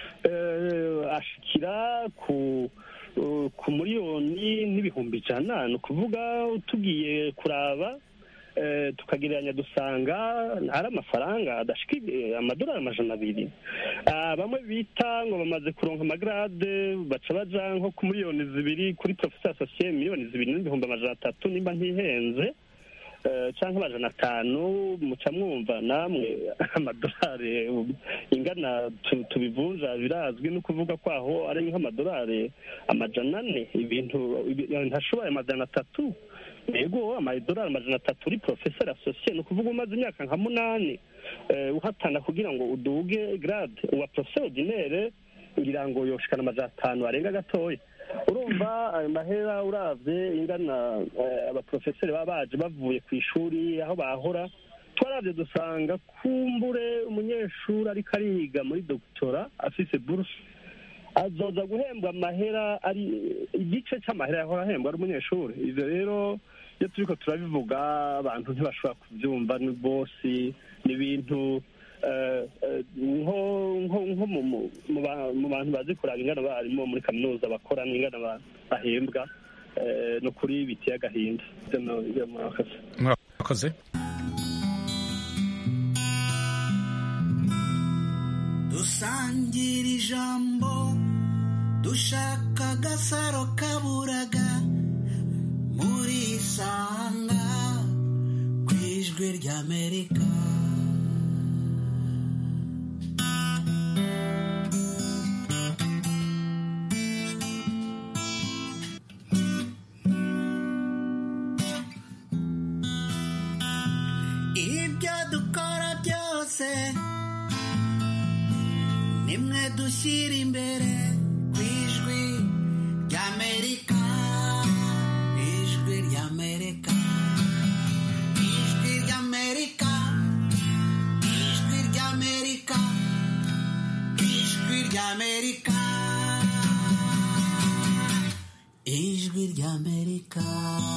eh, ashikira ku uh, ku miliyoni n'ibihumbi ijana ni ukuvuga tugiye kuraba eh, tukagereranya dusanga ari amafaranga adashika eh, amadolari amajana abiri Ah, bamwe bita ngo bamaze kuronka amagrade baca baja nko ku miliyoni zibiri kuri professeur associé miliyoni zibiri n'ibihumbi amajana atatu nimba ntihenze eh, canke amajana atanu muca mwumva namwe amadolari ingana tu- tubivunja birazwi no kuvuga ko aho ari nk'amadolari amajana ane ibintu ibi- ntashoboye amajana atatu yego amadolari amajana atatu uri professeur associé ni ukuvuga umaze imyaka nka munani eh, uhatana kugira ngo uduge grade uwa professeur ordinaire ngira ngo yoshikana amajana atanu arenga gatoya urumva ayo mahera uravye ingana eh, abaprofeseri baba baje bavuye ku ishuri aho bahora twaravye dusanga kumbure umunyeshuri ariko ariga muri doktora afise buruse azoza guhembwa amahera ari igice c'amahera yahora ahembwa ari umunyeshuri ivyo rero iyo turiko turabivuga abantu ntibashobora kuvyumva ni bosi ni ibintu eh, eh, nko nko nko mu- mu- mu ba- mu bantu bazi kuraba ingana barimo muri kaminuza bakora n'ingana ba- bahembwa eh, ni ukuri biteye agahinda Ivyo no- ivyo murakoze murakoze dusangira ijambo dushaka agasaro kaburaga muri isanga ku ijwi ry'amerika ibyo dukora byose nimwe dushyira imbere ku ijwi ry'amerika ijwi ry'amerika ijwi ry'amerika ijwi ry'amerika ijwi ry'amerika ijwi ry'amerika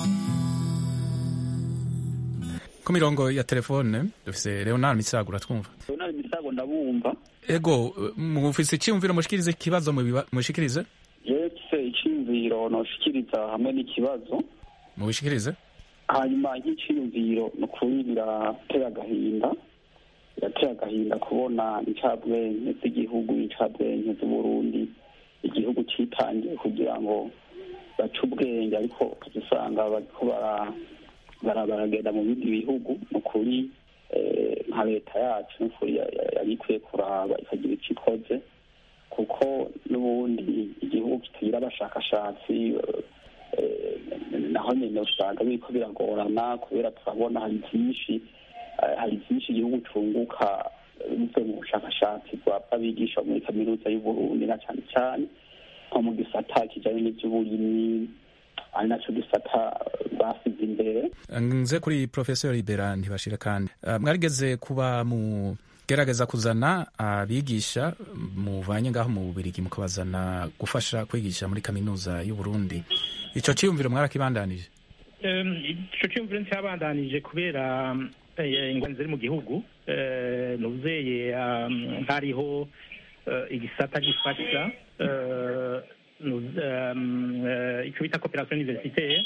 ku mirongo ya telefone dufise leonard misagura twumva leonard misago ndabumva ego mufise icyumviro mushikirize ikibazo mubiba- mushikirize yetse icyiyumviro noshikiriza hamwe n'ikibazo mubishikirize hanyuma nk'iciyumviro ni ukuri biratera agahinda biratera agahinda kubona incabwenge z'igihugu incabwenge z'uburundi igihugu citangiye kugira ngo baca ubwenge ariko ukaza usanga bariko bara- bara- baragenda mu bindi bihugu ni ukuri eh, nka leta yacu ni ukuri ya- ya- yari ikwiye kuraba ikagira icyo ikoze kuko n'ubundi igihugu kitagira abashakashatsi eh, naho nyine usanga biriko biragorana kubera turabona hari byinshi eh, hari byinshi igihugu cunguka eh, bivuye mu bushakashatsi bw'abigisha muri kaminuza y'uburundi na cyane cyane nko mu gisata kijanye n'ivy'uburimyi ari naco gisata eh, basize imbere nze kuri professor libera ntibashira kandi uh, mwarigeze kuba mu gerageza kuzana abigisha muvanye ngaho mu bubirigi mukabazana gufasha kwigisha muri kaminuza y'u Burundi ico ciyumviro mwarakibandanije Em, ico cyumviro ncyabandanije kubera eh, ingwani ziri mu gihugu eh, nuzeye um, hariho eh, igisata gifasha eh, nuz- em, eh, ico bita coopération universitaire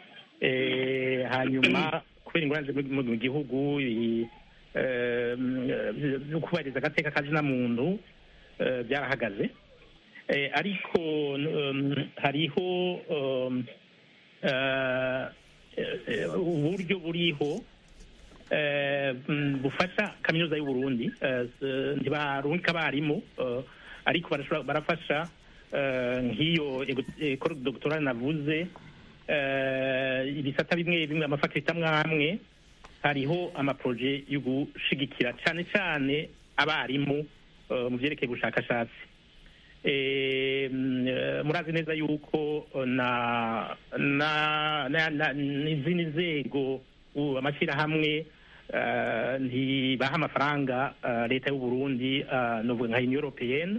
eh, hanyuma kubera ingwani ziri mu mu gihugu i- em, eh, byo kubahiriza agateka kazina muntu eh, byarahagaze Eh, ariko um, hariho um, eh, eh, uburyo buriho eh, mm, bufasha kaminuza y'u Burundi eh, s- ntibarungika abarimu eh, ariko barashobora- barafasha eh, nk'iyo ekoro doctorale navuze eh, ibisata bimwe bimwe amafakulite amwe amwe hariho amaproje yo gushigikira cyane cyane abarimu eh, mu byerekeye ubushakashatsi Eh, mm, eh, murazi neza yuko eh, na na na- na- n'izindi nzego u- amashyirahamwe eh, ntibaha amafaranga eh, leta y'u Burundi eh, novuga nka Union Européenne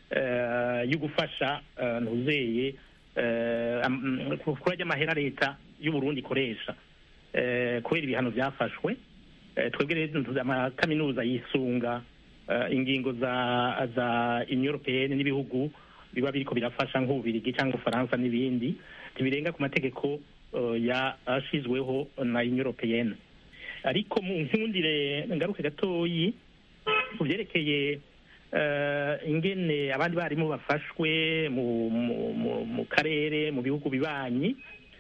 eh, yo gufasha eh, ntuzeye eh, am- mm, kuri ajya amahera leta y'u Burundi ikoresha eh, kubera ibihano byafashwe Eh, twebwe rero tuzi amakaminuza yisunga eh, ingingo za za Union Européenne n'ibihugu biba biriko birafasha nk'ububirigi cyangwa ufaransa n'ibindi ntibirenga ku mategeko eh, yashizweho na Union Européenne ariko mu nkundire ngaruke gatoyi ku byerekeye eh, ingene abandi barimu bafashwe mu mu- mu- mu karere mu bihugu bibanyi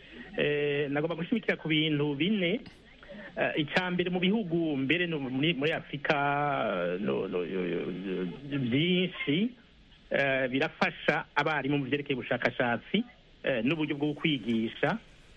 eh, nagomba gushimikira ku bintu bine Eh, icya mbere mu bihugu mbere no muri muri afurika eh, no- no- yo- yo- yo- byinshi eh, birafasha abarimu mu byerekeye ubushakashatsi eh, n'uburyo bwo kwigisha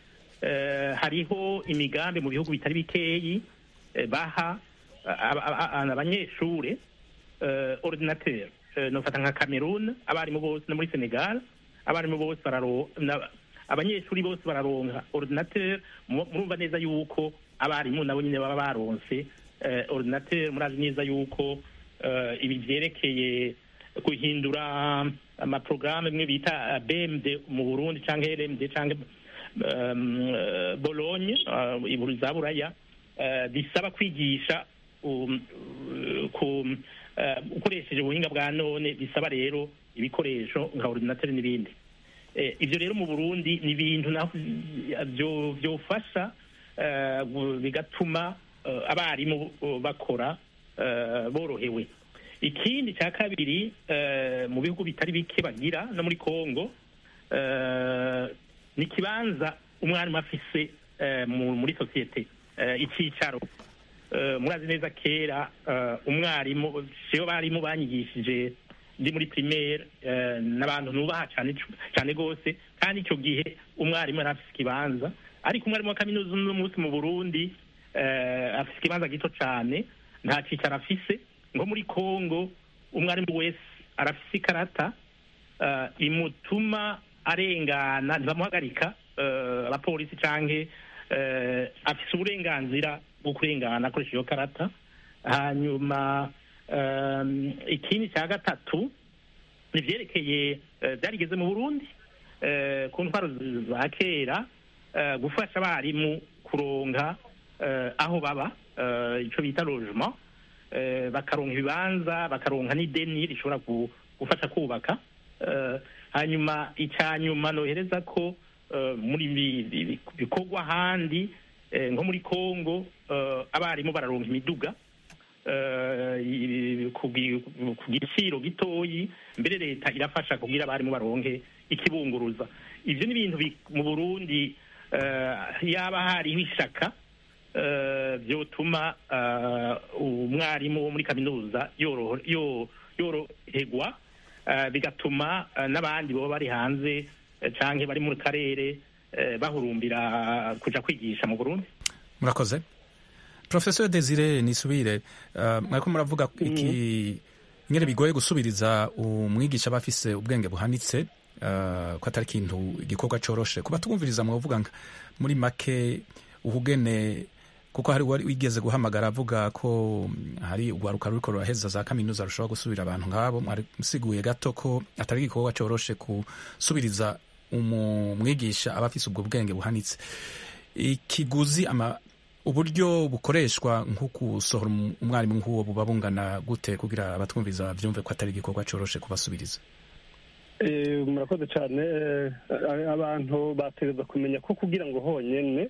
Eh, hariho imigambi mu bihugu bitari bikeyi eh, baha aba- aba- aba- abanyeshure eh, ordinateur Eh, nofata nka cameroon abarimu bose no muri senegal abarimu bose bararo na- abanyeshuri bose bararonka ordinateur mu- murumva neza yuko abarimu nabo nyine baba baronse eh, ordinateur murazi neza yuko eh, ibi vyerekeye guhindura amaprograme bimwe bita eh, BMD mu Burundi canke LMD canke um, eh, Bologne uh, iburu za Buraya eh, bisaba kwigisha um, uh, ku eh, ukoresheje ubuhinga bwa none bisaba rero ibikoresho nka ordinateur n'ibindi Eh, ibyo rero mu Burundi ni ibintu naho byo byofasha eh, gu- bigatuma eh, abarimu eh, bakora eh, borohewe ikindi cya kabiri eh, mu bihugu bitari bike bagira no muri Kongo eh, ni ikibanza umwarimu afise eh, mu- muri sosiyete eh, icyicaro Eh, murazi neza kera eh, umwarimu siyo barimu banyigishije ndi muri primaire eh, n'abantu nubaha cyane cyane gose kandi icyo gihe umwarimu yari afise ikibanza ariko umwarimu wa kaminuza uno munsi mu Burundi eh, afise ikibanza gito cyane nta cicaro afise nko muri Kongo umwarimu wese arafise ikarata eh, imutuma arengana ntibamuhagarika eh, abapolisi canke eh, afise uburenganzira bwo kurengana akoresha iyo karata hanyuma um, ikindi cya gatatu ni ivyerekeye eh, byarigeze mu burundi eh, ku ntwaro z- za kera eh, gufasha abarimu kuronka eh, aho baba eh, ico bita logement eh, bakaronka ibibanza bakaronka n'ideni rishobora gu- gufasha kubaka eh, hanyuma icya nyuma nohereza ko eh, muri bi- bi- bikorwa ahandi eh, nko muri Kongo eh, abarimu bararonka imiduga eh, i- ku gi- ku giciro gitoyi mbere leta irafasha kugira abarimu baronke ikibunguruza ivyo ni ibintu bi- mu burundi eh, yaba hariho ishaka eh, vyotuma eh, umwarimu wo muri kaminuza yoroho- yo- yoroherwa eh, bigatuma eh, n'abandi boba bari hanze eh, canke bari mu karere eh, bahurumbira kuja kwigisha mu burundi murakoze professeur desire nisubire uh, mwariko muravuga iki nyene bigoye gusubiriza umwigisha aba afise ubwenge buhanitse uh, ko atari ikintu igikorwa coroshe kuba twumviriza mwavuga nka muri make uhugene kuko hari uwari wigeze guhamagara avuga ko mm, hari urwaruka ruriko ruraheza za kaminuza rushobora gusubira abantu nk'abo mwari musiguye gato ko atari igikorwa coroshe gusubiriza umwigisha aba afise ubwo bwenge buhanitse ikiguzi ama uburyo bukoreshwa nko gusohora um- umwarimu nk'uwo buba bungana gute kugira abatwumviza bavyumve ko atari igikorwa coroshe kubasubiriza Eh, murakoze cyane eh, abantu bategereza kumenya ko kugira ngo honyine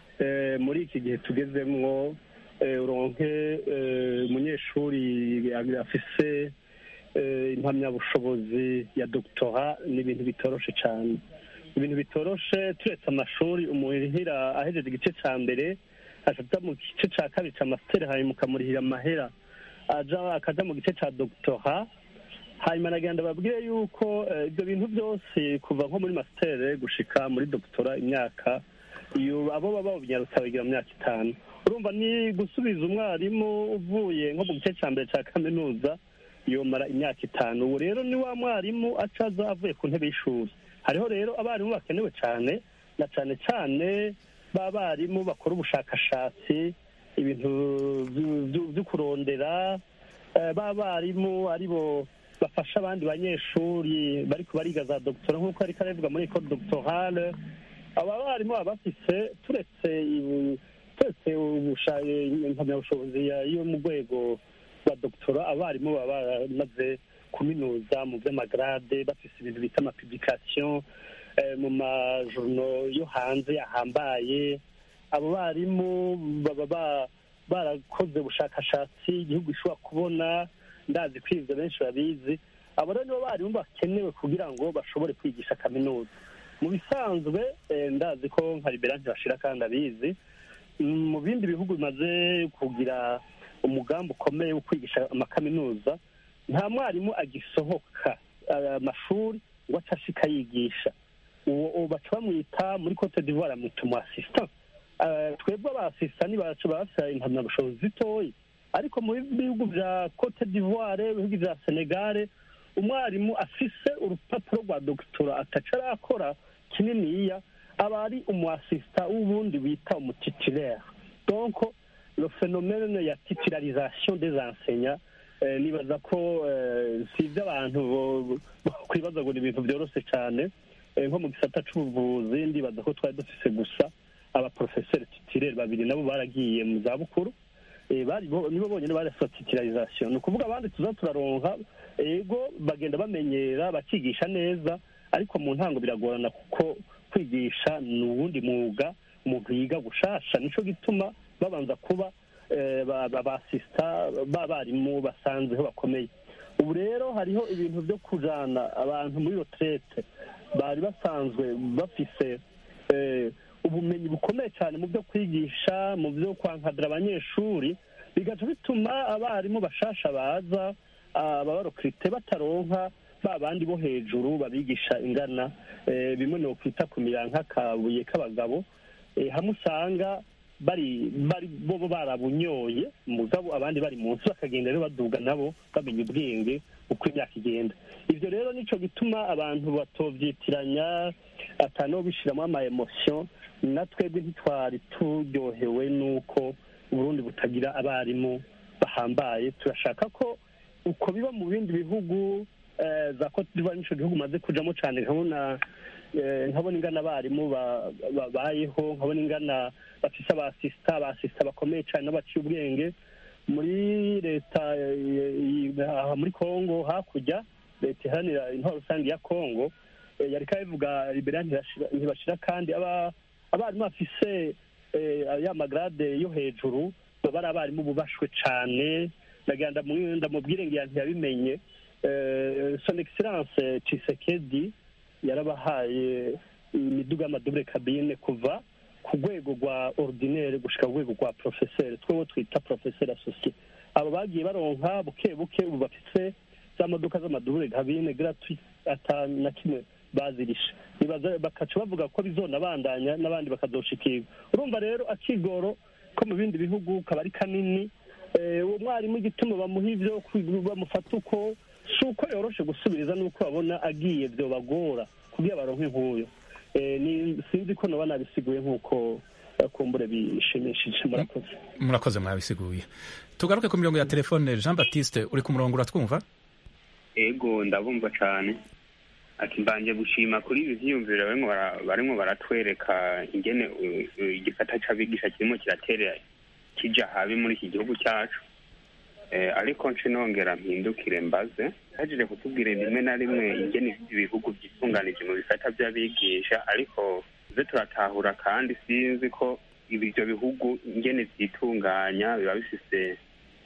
eh, muri iki gihe tugezemwo eh, uronke eh, umunyeshuri afise eh, impamyabushobozi ya doctora ni ibintu bitoroshe cyane ibintu bitoroshe turetse amashuri umuhira ahejeje igice cya mbere aja mu gice cya kabiri cya masiteri hanyuma ukamurihira amahera aja akaja mu gice cya doctora hanyuma nagenda babwire yuko eh, ibyo bintu byose kuva nko muri masiteri gushika muri doctora imyaka iyo abo baba babinyarutsa bagira mu myaka itanu urumva ni gusubiza umwarimu uvuye nko mu gice cya mbere cya kaminuza yomara imyaka itanu ubu rero ni wa mwarimu acaza avuye ku ntebe y'ishuri hariho rero abarimu bakenewe cyane na cyane cyane ba barimu bakora ubushakashatsi ibintu vyu- vyu- vyo kurondera eh, ba barimu aribo bafasha abandi banyeshuri bariko bariga za doctora nk'uko ariko arabivuga muri ecole doctorale aba barimu baba bafise turetse ibu- turetse ubusha- impamyabushobozi ya- yo mu rwego rwa doctora abarimu baba baramaze kuminuza mu vy'amagrade bafise ibintu bita amapublication eh, mu majourno yo hanze yahambaye abo barimu baba ba- barakoze ubushakashatsi igihugu gishobora kubona ndazi ko ivyo benshi babizi abo rero nibo barimu bakenewe kugira ngo bashobore kwigisha kaminuza mu bisanzwe eh, ndazi ko nka libera ntibashira kandi abizi Mm, mu bindi bihugu bimaze kugira umugambi ukomeye wo kwigisha amakaminuza nta mwarimu agisohoka eh, amashuri ngo ace ashika yigisha uwo uwo baca bamwita muri cote d'ivoire bamwita umu assistant Eh, twebwe abasista nibacu bafite impamyabushobozi zitoyi ariko mu bihugu bya cote d'ivoire ibihugu bya senegare umwarimu afise urupapuro rwa dogitora ataca arakora kininiya aba ari umu assistant w'ubundi bita umutitulaire donc le phénomène ya titularisation des enseignants eh, nibaza ko eh, si ibyo abantu bo- bakwibaza ngo ni ibintu byoroshye cyane Eh, nko mu gisata c'ubuvuzi ndibaza ko twari dufise gusa abaprofeseri titirere babiri nabo baragiye mu zabukuru Eh, bari bo- nibo bonyine barasa titularisation ni ukuvuga abandi tuza turaronka ego bagenda bamenyera bakigisha neza ariko mu ntango biragorana kuko kwigisha ni uwundi mwuga umuntu yiga gushasha nico gituma babanza kuba eh, ba- ba- basista b'abarimu basanzeho bakomeye ubu rero hariho ibintu byo kujana abantu muri retraite bari basanzwe bafise eh, ubumenyi bukomeye cyane mu byo kwigisha mu byo kwankadira abanyeshuri bigaca bituma abarimu bashasha baza ababarokirite bataronka ba bandi bo hejuru babigisha ingana eh, bimwe ni ukwita ku nk'akabuye k'abagabo eh, hamwe usanga bari bari bo bo barabunyoye mugabo abandi bari munsi bakagenda rero baduga nabo bamenya ubwenge uko imyaka igenda ivyo rero nico gituma abantu batovyitiranya atano bishiramo ama emotion na twebwe ntitwari turyohewe n'uko uburundi butagira abarimu bahambaye turashaka ko uko biba mu bindi bihugu eh, za cote d'ivoire nico gihugu maze kujamo cane nkabona eh, nkabona ingana abarimu ba- babayeho nkabona ingana bafise abasista abasista bakomeye cane n'abaciye ubwenge muri leta eh, eh, aha muri congo hakurya leta iharanira intwaro rusange ya congo eh, yariko abivuga libera ntibashira- ntibashira kandi aba- abarimu bafise eh, ya magrade yo hejuru baba ari abarimu bubashwe cane nagira ndamu- ndamubwire ngira ntiyabimenye Eh, son excellence Tshisekedi yarabahaye imiduga y'amadubure kabine kuva ku rwego rwa ordinaire gushika ku rwego rwa professeur twewe twita professeur associé abo bagiye baronka buke buke ubu bafise za modoka z'amadubure kabine gratuit ata na kimwe bazirisha nibaza bakaca bavuga ko bizonabandanya n'abandi bakazoshikirwa urumva rero akigoro ko mu bindi bihugu kaba ari kanini Eh, uwo mwarimu igituma bamuha ivyo kwi- bamufata uko si uko yoroshe gusubiriza n'uko babona agiye vyobagora kugira baronke nk'uyo Eh, ni sinzi ko noba nabisiguye nk'uko eh, kumbure bishimishije murakoze murakoze mwabisiguye tugaruke ku mirongo ya telefone jean baptiste uri ku murongo uratwumva ego ndabumva cyane ati mbanje gushima kuri ibi vyiyumviro barimwo bara- barimwo baratwereka ingene uh, uh, igisata c'abigisha kirimo kiratera kija habi muri iki gihugu cyacu eh, ariko nce nongera mpindukire mbaze hajije kutubwira rimwe na rimwe ingene ibihugu vyitunganije mu bisata vy'abigisha ariko ze turatahura kandi sinzi ko ibyo bihugu ingene vyitunganya biba bifise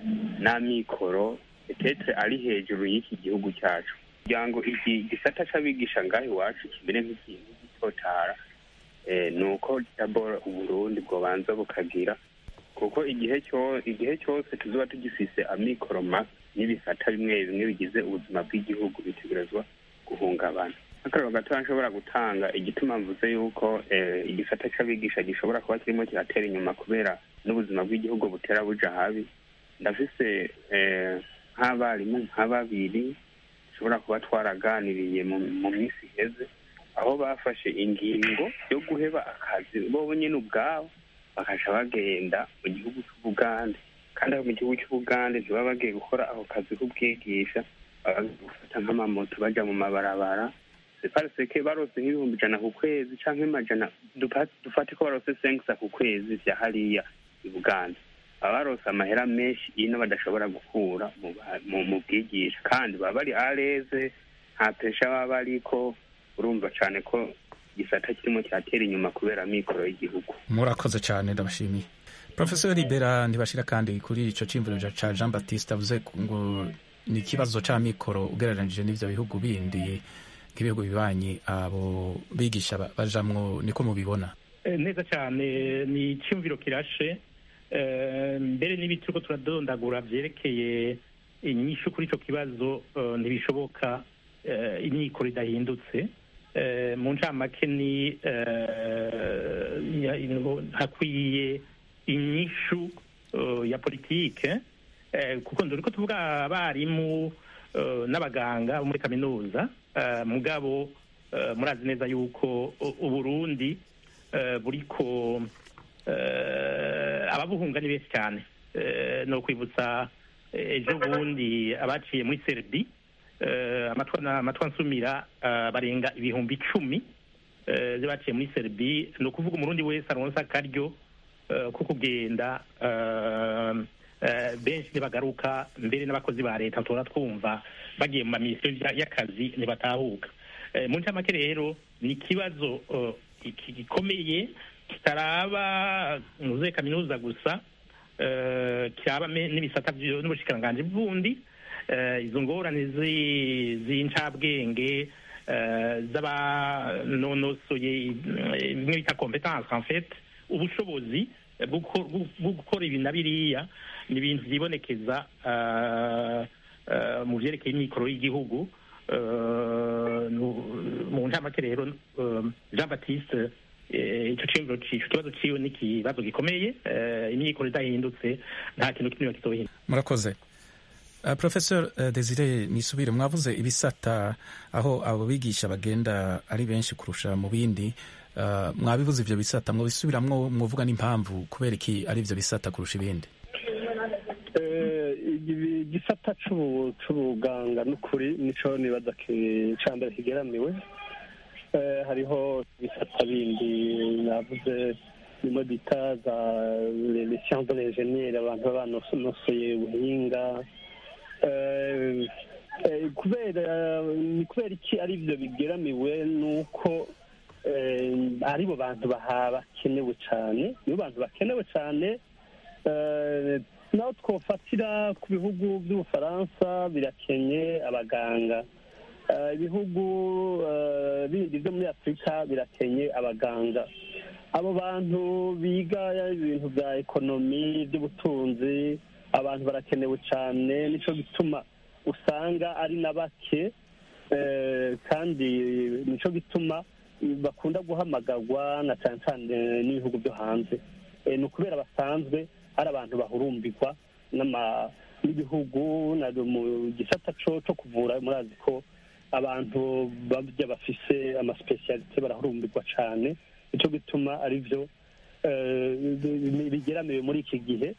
n'amikoro etetre ari hejuru y'iki gihugu cyacu kugira ngo iki gisata c'abigisha ngaho iwacu kimere nk'ikintu gitotara eh, ni uko dabora uburundi bwobanza bukagira kuko igihe cyo igihe cyose tuzoba tugifise amikoro make n'ibisata bimwe bimwe bigize ubuzima bw'igihugu bitegerezwa guhungabana akarero gato nshobora gutanga igituma mvuze yuko eh, igisata c'abigisha gishobora kuba kirimo kiratera inyuma kubera n'ubuzima bw'igihugu butera buja habi ndafise eh, nk'abarimu nka babiri dushobora kuba twaraganiriye mu mu minsi iheze aho bafashe ingingo yo guheba akazi bo nyine ubwabo bakaca bagenda mu gihugu c'ubugande kandi aho mu gihugu c'ubugande ntibaba bagiye gukora ako kazi k'ubwigisha baba bagiye gufata nk'amamoto baja mu mabarabara separiseke barose nk'ibihumbi ijana ku kwezi canke amajana dupa- dufate ko barose senkisa ku kwezi vya hariya i bugande baba barose amahera menshi ino badashobora gukura mu ba- mu- mu bwigisha kandi baba bari areze nta pesha baba bariko urumva cane ko igisata kirimo kiratera inyuma kubera mikoro y'igihugu murakoze cyane ndabashimiye professor libera ntibashira kandi kuri ico cimviro ca jean baptiste avuze ngo ni ikibazo c'amikoro ugereranije n'ivyo bihugu bindi nk'ibihugu bibanyi abo bigisha ba- bajamwo niko mubibona Eh, neza cyane ni icyumviro kirashe Eh, mbere n'ibiti turiko turadondagura vyerekeye inyishu kuri ico kibazo eh, ntibishoboka eh, imyikoro idahindutse Eh, mu ncamake ni eh, ya- ino- hakwiye inyishu eh, ya politike eh, kuko nduriko tuvuga abarimu eh, n'abaganga bo muri kaminuza eh, mugabo eh, murazi neza yuko u- uburundi eh, buriko eh, ababuhunga ni benshi cyane Eh, ni ukwibutsa eh, ejo bundi abaciye muri serbi eh, amatwa na- amatwa nsumira eh, barenga ibihumbi icumi eh, baciye muri serbi ni ukuvuga umurundi wese aronsa akaryo eh, ko kugenda eh, eh, benshi ntibagaruka mbere n'abakozi ba leta tora twumva bagiye mu mamisiyo ya- y'akazi ntibatahuka Eh, mu ncamake rero ni ikibazo eh, iki- gikomeye kitaraba muze kaminuza gusa eh, kiraba me- n'ibisata vyo- n'ubushikiranganji bundi eh, izo ngorane zi- z'incabwenge eh, z'abanonosoye eh, bimwe bita competence en fait ubushobozi eh, bwo guko- bwo- bwo gukora ibi na biriya ni ibintu vyibonekeza eh, eh, mu vyerekeye imikoro y'igihugu eh, nu- mu ncamake rero eh, jean baptiste eh, ico ciyumviro cico ikibazo ciwe ni ikibazo gikomeye eh, imyikoro idahindutse nta kintu kimwe kizohinduka murakoze Uh, professor uh, desire nisubire mwavuze ibisata aho abo bigisha bagenda ari benshi kurusha mu bindi uh, mwabivuze ivyo bisata mwobisubiramwo mwovuga n'impamvu kubera iki ari ivyo bisata kurusha ibindi Eh, ibi- igisata c'ubu- c'ubuganga n'ukuri nico nibaza ki- ca mbere kigeramiwe Eh, hariho ibisata bindi navuze bimwe bita za les sciences de l'ingénieur abantu baba banosonosoye ubuhinga Eh, eh, kubera ni kubera iki ari byo bigeramiwe nuko eh, aribo bantu baha bakenewe cyane nibo bantu bakenewe cyane Eh, naho twofatira ku bihugu by'ubufaransa birakenye abaganga Eh, ibihugu eh, bindi byo muri afurika birakenye abaganga abo bantu biga ibintu bya ekonomi by'ubutunzi abantu barakenewe cyane nicyo gituma usanga ari na bake eh, kandi nicyo gituma bakunda guhamagarwa na cyane cyane n'ibihugu byo hanze Eh, ni ukubera basanzwe ari abantu bahurumbirwa n'ama- n'ibihugu na mu gisata co co kuvura murazi ko abantu babya bafise amasipesiyalite barahurumbirwa cyane nicyo gituma ari byo eh, bi- bigeramiwe muri iki gihe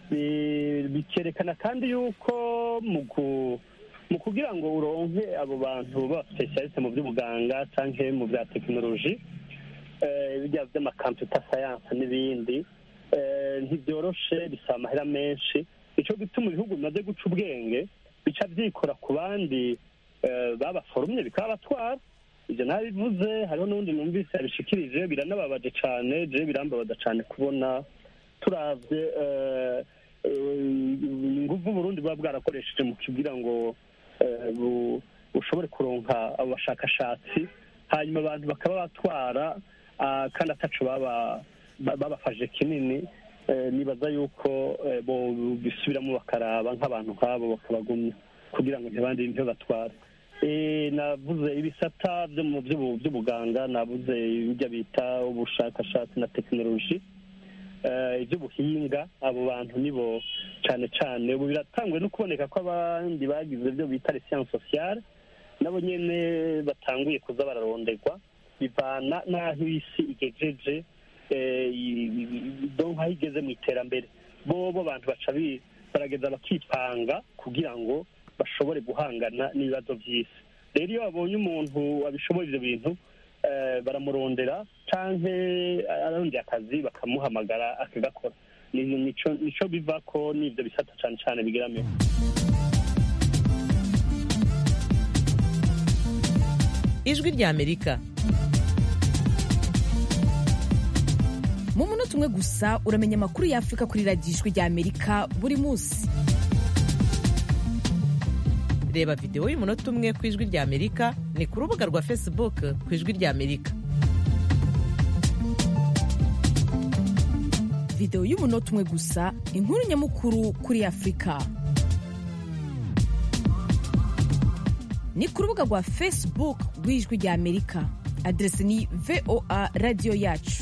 Bi- bikerekana kandi yuko mu ku- mu kugira ngo uronke abo bantu b'abasipesiyalite mu by'ubuganga cyangwa mu bya tekinoloji eh, bijya by'amakamputa sayanse n'ibindi eh, ntibyoroshe bisaba amahera menshi nicyo gituma ibihugu bimaze guca ubwenge bica byikora ku bandi eh, babaforumye bikabatwara ibyo nabivuze hariho n'undi numvise yabishikirije biranababaje cyane je birambabaza cyane kubona turavye eh, eh, inguvu Burundi buba bwarakoresheje mu kugira ngo eh, bu- bushobore kuronka abo bashakashatsi hanyuma abantu bakaba batwara ah, kandi ataco baba ba- babafashe kinini eh, nibaza yuko eh, bo bisubiramo bakaraba nk'abantu nk'abo bakabagumya kugira ngo ntibandi ntibatware Eh, navuze ibisata byo mu by'ubu- by'ubuganga navuze ibijya bita ubushakashatsi na tekinoloji eh, iby'ubuhinga abo bantu nibo cyane cyane ubu biratangwe no kuboneka ko abandi bagize ibyo bita siyanse sosiyale nabo nyine batanguye kuza bararonderwa bivana n'aho isi igejeje eh, i- i- do nk'aho igeze mu iterambere bo bo abantu baca bi- barageza bakipanga kugira ngo bashobore guhangana n'ibibazo by'isi rero iyo babonye umuntu abishoboye ibyo bintu eh, baramurondera canke arondeye akazi bakamuhamagara akagakora Ni- nico nico biva ko n'ivyo bisata cane cane bigeramiwe ijwi ry'amerika mu munota umwe gusa uramenya amakuru y'afurika kuri radiyo ijwi ry'amerika buri munsi reba videwo y'umunota umwe ku ijwi ry'amerika ni ku rubuga rwa facebook ku ijwi ry'amerika videwo y'umunota umwe gusa inkuru nyamukuru kuri afurika ni ku rubuga rwa facebook rw'ijwi ry'amerika aderesi ni voa radiyo yacu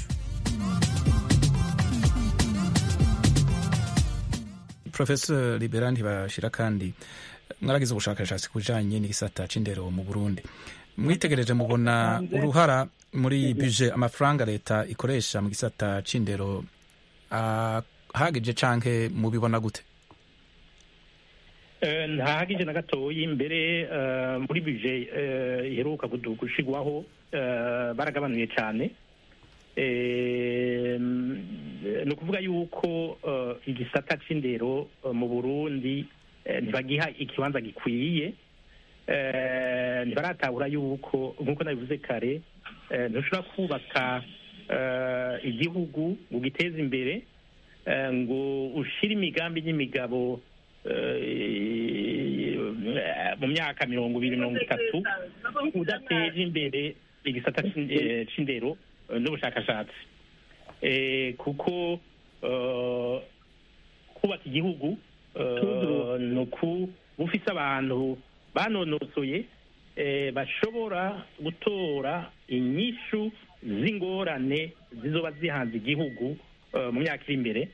professor libera ntibashira kandi mwaragize ubushakashatsi ku bijanye n'igisata c'indero mu burundi mwitegereje mubona uruhara muri buje amafaranga leta ikoresha mu gisata c'indero ahagije canke mubibona gute Eh, ntahagije na gatoyi mbere eh, muri bije eh, iheruka kudu- gushigwaho eh, baragabanuye cyane Eh, mm, ni ukuvuga yuko eh, igisata c'indero eh, mu burundi eh, ntibagiha ikibanza gikwiye Eh, ntibaratahura yuko nk'uko nabivuze kare eh, ntushobora kubaka eh, igihugu ngo ugiteze imbere eh, ngo ushire imigambi n'imigabo eh, mu myaka mirongo ibiri mirongo itatu udateje imbere igisata c'in- eh, c'indero eh, n'ubushakashatsi Eh, kuko eh, kubaka igihugu eh, ni uku bufise abantu banonosoye eh, bashobora gutora inyishu z'ingorane zizoba zihanze igihugu eh, mu myaka iri imbere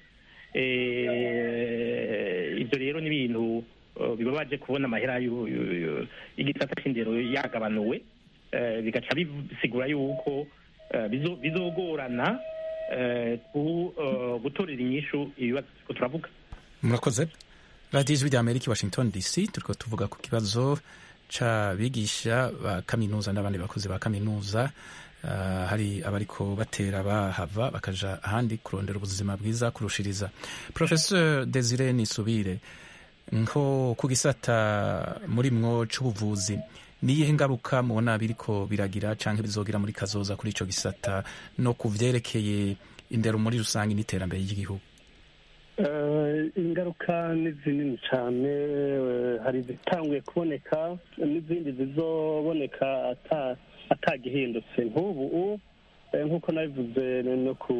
Eh, ibyo rero ni ibintu eh, bibabaje kubona amahera y'u- y'u- y'u- y'igisata c'indero yagabanuwe Eh, bigaca bisigura yuko eh, bizo- bizogorana eh, ku- eh, gutorera inyishu ibibazo turiko turavuga murakoze radiyo ijwi rya amerika i washington dc turiko tuvuga ku kibazo c'abigisha ba kaminuza n'abandi bakozi ba kaminuza Ah, hari abariko batera bahava bakaja ahandi kurondera ubuzima bwiza kurushiriza professeur desire nisubire nko ku gisata muri mwo c'ubuvuzi niyihe ngaruka mubona biriko biragira canke bizogira muri kazoza kuri ico gisata no ku vyerekeye indero muri rusange n'iterambere ry'igihugu Eh, ingaruka ni zinini cyane eh, hari izitanguye kuboneka n'izindi zizoboneka ata- atagihindutse nk'ubu eh, nk'uko nabivuze no ku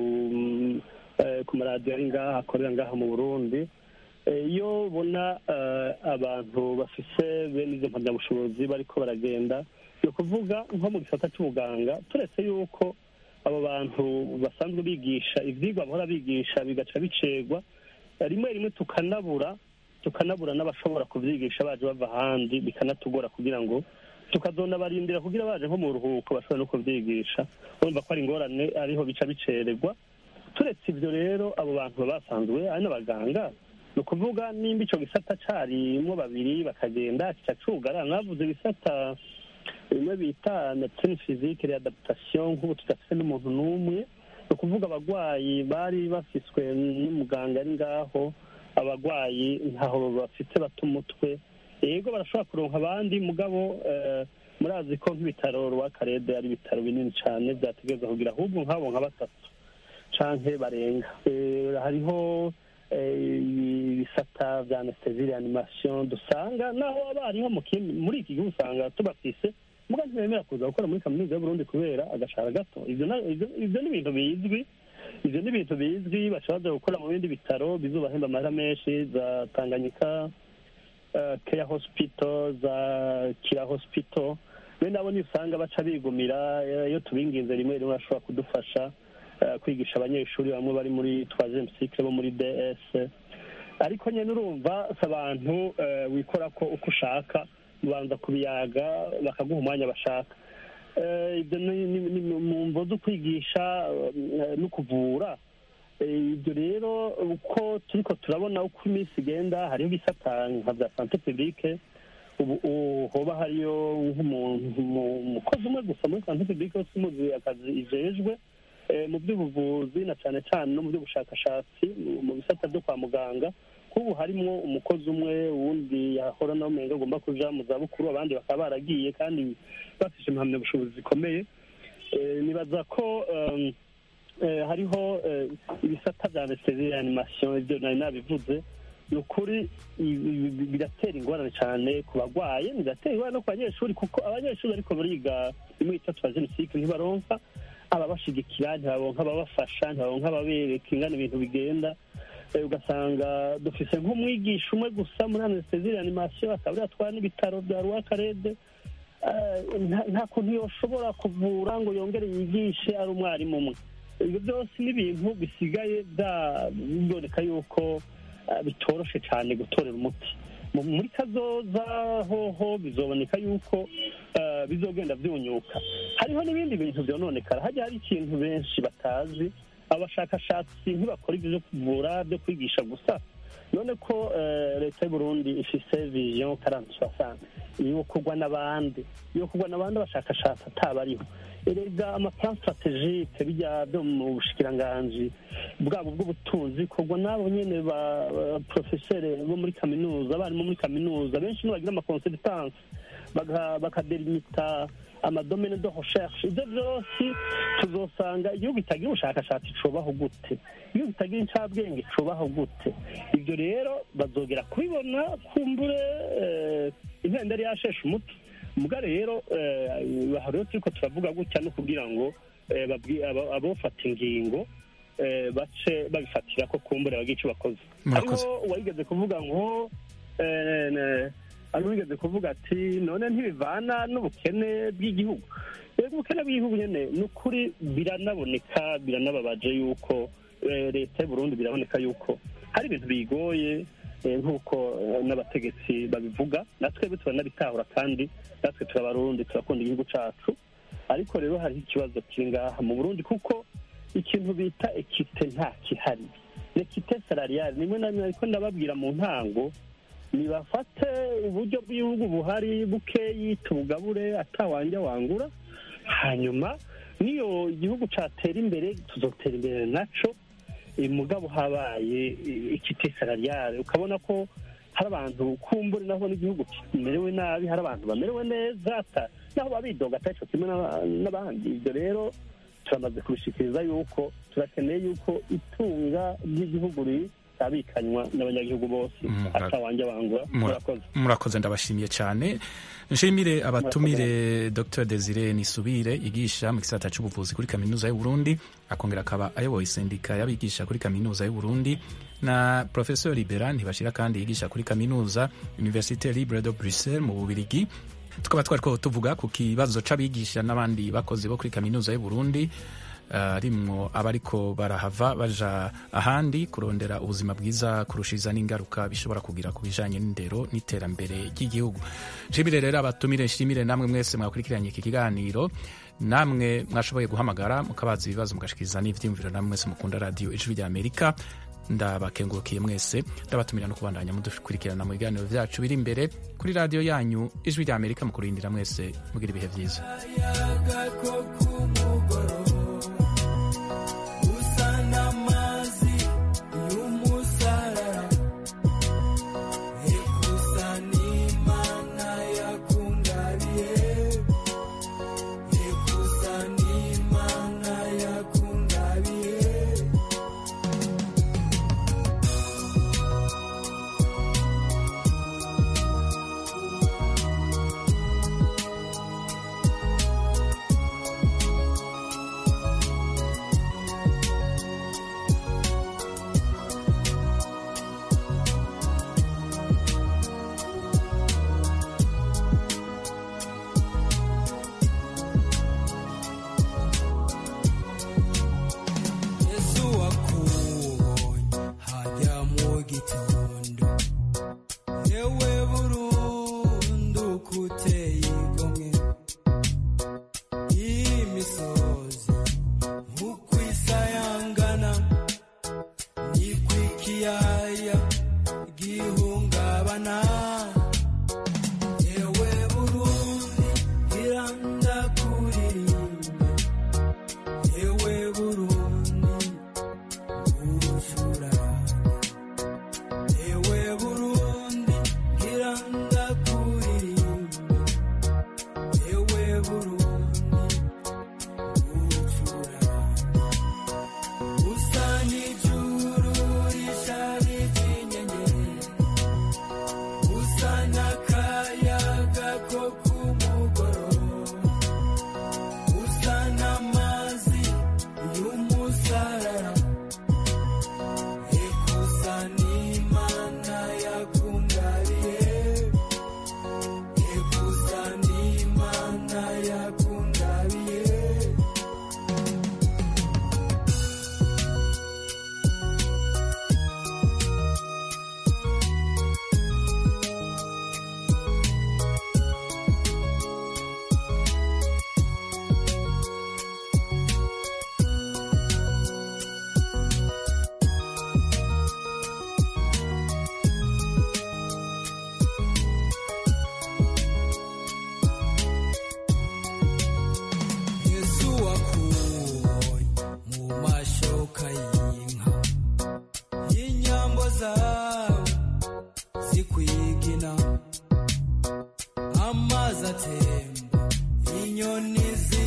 eh, ku maradiyo ari ngaha akorera ngaha mu burundi Eh, iyo ubona eh, abantu bafise bene izo mpamyabushobozi bariko baragenda ni ukuvuga nko mu gisata cy'ubuganga turetse yuko abo bantu basanzwe bigisha ivyigwa bahora bigisha bigaca bicegwa rimwe rimwe tukanabura tukanabura n'abashobora kubyigisha baje bava ahandi bikanatugora kugira ngo tukazonabarindira kugira baje nko mu ruhuko bashobora no kubyigisha urumva ko ari ingorane ariho bica bicererwa turetse ibyo rero abo bantu baba basanzwe ari n'abaganga ni ukuvuga nimba icyo gisata carimwo babiri bakagenda kica cugara mwavuze ibisata bimwe bita medecine physique readaptation nk'ubu tudafite n'umuntu n'umwe ni ukuvuga abagwayi bari bafiswe n'umuganga ari ngaho abagwayi ntaho bafite bata umutwe yego barashobora kuronka abandi mugabo eh, murazi ko nk'ibitaro rwakarede ari ibitaro binini cyane byategereza kugira ahubwo nk'abo nka batatu canke barenga Eh, hariho eh, ibisata vya anesthesie reanimation dusanga naho abariho mu kindi muri iki gihugu usanga tubafise muga ntibemera kuza gukora muri kaminuza y'uburundi kubera agashahara gato ivyo na- ivyo- ivyo ni ibintu bizwi ivyo ni ibintu bizwi bashobora gukora mu bindi bitaro bizobahemba amahera menshi za tanganyika eh, care hospital za kira hospital bene abo ni usanga baca bigumira eh, iyo tubinginze rimwe rimwe bashobora kudufasha eh, kwigisha abanyeshuri bamwe bari muri troisième cycle bo muri ds ariko nyine urumva si abantu eh, wikora ko uko ushaka ubanza kubiyaga bakaguha umwanya bashaka Eh, ibyo ni ni- ni mu mvo zo kwigisha eh, no kuvura Eh, ibyo rero uko turiko turabona uko iminsi igenda hariho ibisata nka bya sante publique ubu ubu hoba hariyo nk'umuntu mu- umukozi umwe gusa muri sante publique wese umuzi akazi ijejwe eh, mu by'ubuvuzi na cyane cyane no mu by'ubushakashatsi mu- mu bisata byo kwa muganga kubu harimwo umukozi umwe wundi yahora nawe umenga agomba kuja mu zabukuru abandi bakaba baragiye kandi bafise impamyabushobozi zikomeye Eh, nibaza ko um, eh, hariho eh, ibisata bya anesthesie reanimation ibyo nari nabivuze ni ukuri i- i- biratera ingorane cyane ku bagwaye biratera ingorane no ku banyeshuri kuko abanyeshuri ariko bariga imwe itatu ya jenoside ntibaronka ababashigikira ntibaronka ababafasha ntibaronka ababereka ingana ibintu bigenda Eh, ugasanga dufise nk'umwigisha umwe gusa muri anesthesie reanimation akaba ariyo atwara n'ibitaro bya rwakarede Eh, nta- nta kuntu yoshobora kuvura ngo yongere yigishe ari umwarimu umwe ibyo byose ni ibintu bisigaye bya- biboneka yuko eh, bitoroshe cyane gutorera umuti Mu- muri kazoza hoho bizoboneka yuko eh, bizogenda byunyuka hariho n'ibindi bintu byononekara hajya hari ikintu benshi batazi abashakashatsi ntibakora ibyo byo kuvura byo kwigisha gusa none ko eh, leta y'u Burundi ifise vision karante soixante yo kugwa n'abandi yo kugwa n'abandi abashakashatsi atabariho erega amaplan strategique bijya byo mu bushikiranganji bwabo bw'ubutunzi kugwa n'abo nyene ba ba- professeur bo muri kaminuza abarimu muri kaminuza benshi nibagira amaconsultance baka- bakadelimita amadomene de recherche ibyo byose tuzosanga igihugu kitagira ubushakashatsi cobaho gute igihugu kitagira incabwenge cobaho gute ibyo rero bazogera kubibona kumbure eh, impenda yari yasheshe umutwe muga rero eh, aha rero turiko turavuga gutya no kugira ngo eh, babwi- abo- abofata ingingo eh, bace babifatira ko kumbure bagira ico bakoze Murakoze. hariho uwayigeze kuvuga ngo eh, ne- ari wigeze kuvuga ati none ntibivana n'ubukene bw'igihugu rero ubukene bw'igihugu nyine ni ukuri biranaboneka biranababaje yuko eh, leta y'u Burundi biraboneka yuko hari ibintu bigoye eh, nk'uko eh, n'abategetsi babivuga natwe turanabitahura kandi natwe turabarundi turakunda igihugu cacu ariko rero hariho ikibazo kiri ngaha mu burundi kuko ikintu bita ekite nta kihari ekite salariale nimwe na rimwe ariko ndababwira mu ntango nibafate uburyo bw'igihugu buhari bukeyi tubugabure atawanja wangura hanyuma niyo igihugu catera imbere tuzotera imbere naco eh, mugabo habaye eh, ikite salariale ukabona ko hari abantu kumbure naho n'igihugu kimerewe nabi hari abantu bamerewe neza ata naho babidoga ataco kimwe n'aba- n'abandi ibyo rero turamaze kubishikiriza yuko turakeneye yuko itunga ry'igihugu ri- gisabikanywa n'abanyagihugu bose Mura- atawanjye bangura Mura- murakoze murakoze ndabashimiye cyane nshimire abatumire dr desire nisubire yigisha mu gisata cy'ubuvuzi kuri kaminuza y'u Burundi akongera akaba ayoboye sendika y'abigisha kuri kaminuza y'u Burundi na professeur libera ntibashira kandi yigisha kuri kaminuza université libre de bruxelles mu bubirigi tukaba twari ko tuvuga ku kibazo c'abigisha n'abandi bakozi bo kuri kaminuza y'u Burundi harimwo abariko barahava baja ahandi kurondera ubuzima bwiza kurushiriza n'ingaruka bishobora kugira ku bijanye n'indero n'iterambere ry'igihugu nshimire rero abatumire nshimire namwe mwese mwakurikiranye iki kiganiro namwe mwashoboye guhamagara mukabaza ibibazo mugashikiriza n'ivyiyumviro namwe mwese mukunda radiyo ijwi rya amerika ndabakengurukiye mwese ndabatumira no kubandanya mudukurikirana mu biganiro vyacu biri imbere kuri radiyo yanyu ijwi rya amerika mu kurindira mwese mugira ibihe vyiza usa n'amazi y'umusarara ekusa n'imana yakungabiye ekusa n'imana yakungabiye yesu wakubonye hajya mu gitondo yewe burundu kuteye igomwe imisozi nk'uko isayangana niko ikiyaya gihungabana yewe burundi irandakuririmbe yewe burundi urushura yewe burundi ngira ndakuririmbe yewe burundi urushura usa n'ijuru risharije inyenyeri usa n'akayaga ko ku mugoroba usa n'amazi y'umusarara ekusa n'imana yakungariye ekusa n'imana yakungariye yesu wakubonye mu mashoka y'inka y'inyambo zawe zikwigina amazi atemba inyoni zi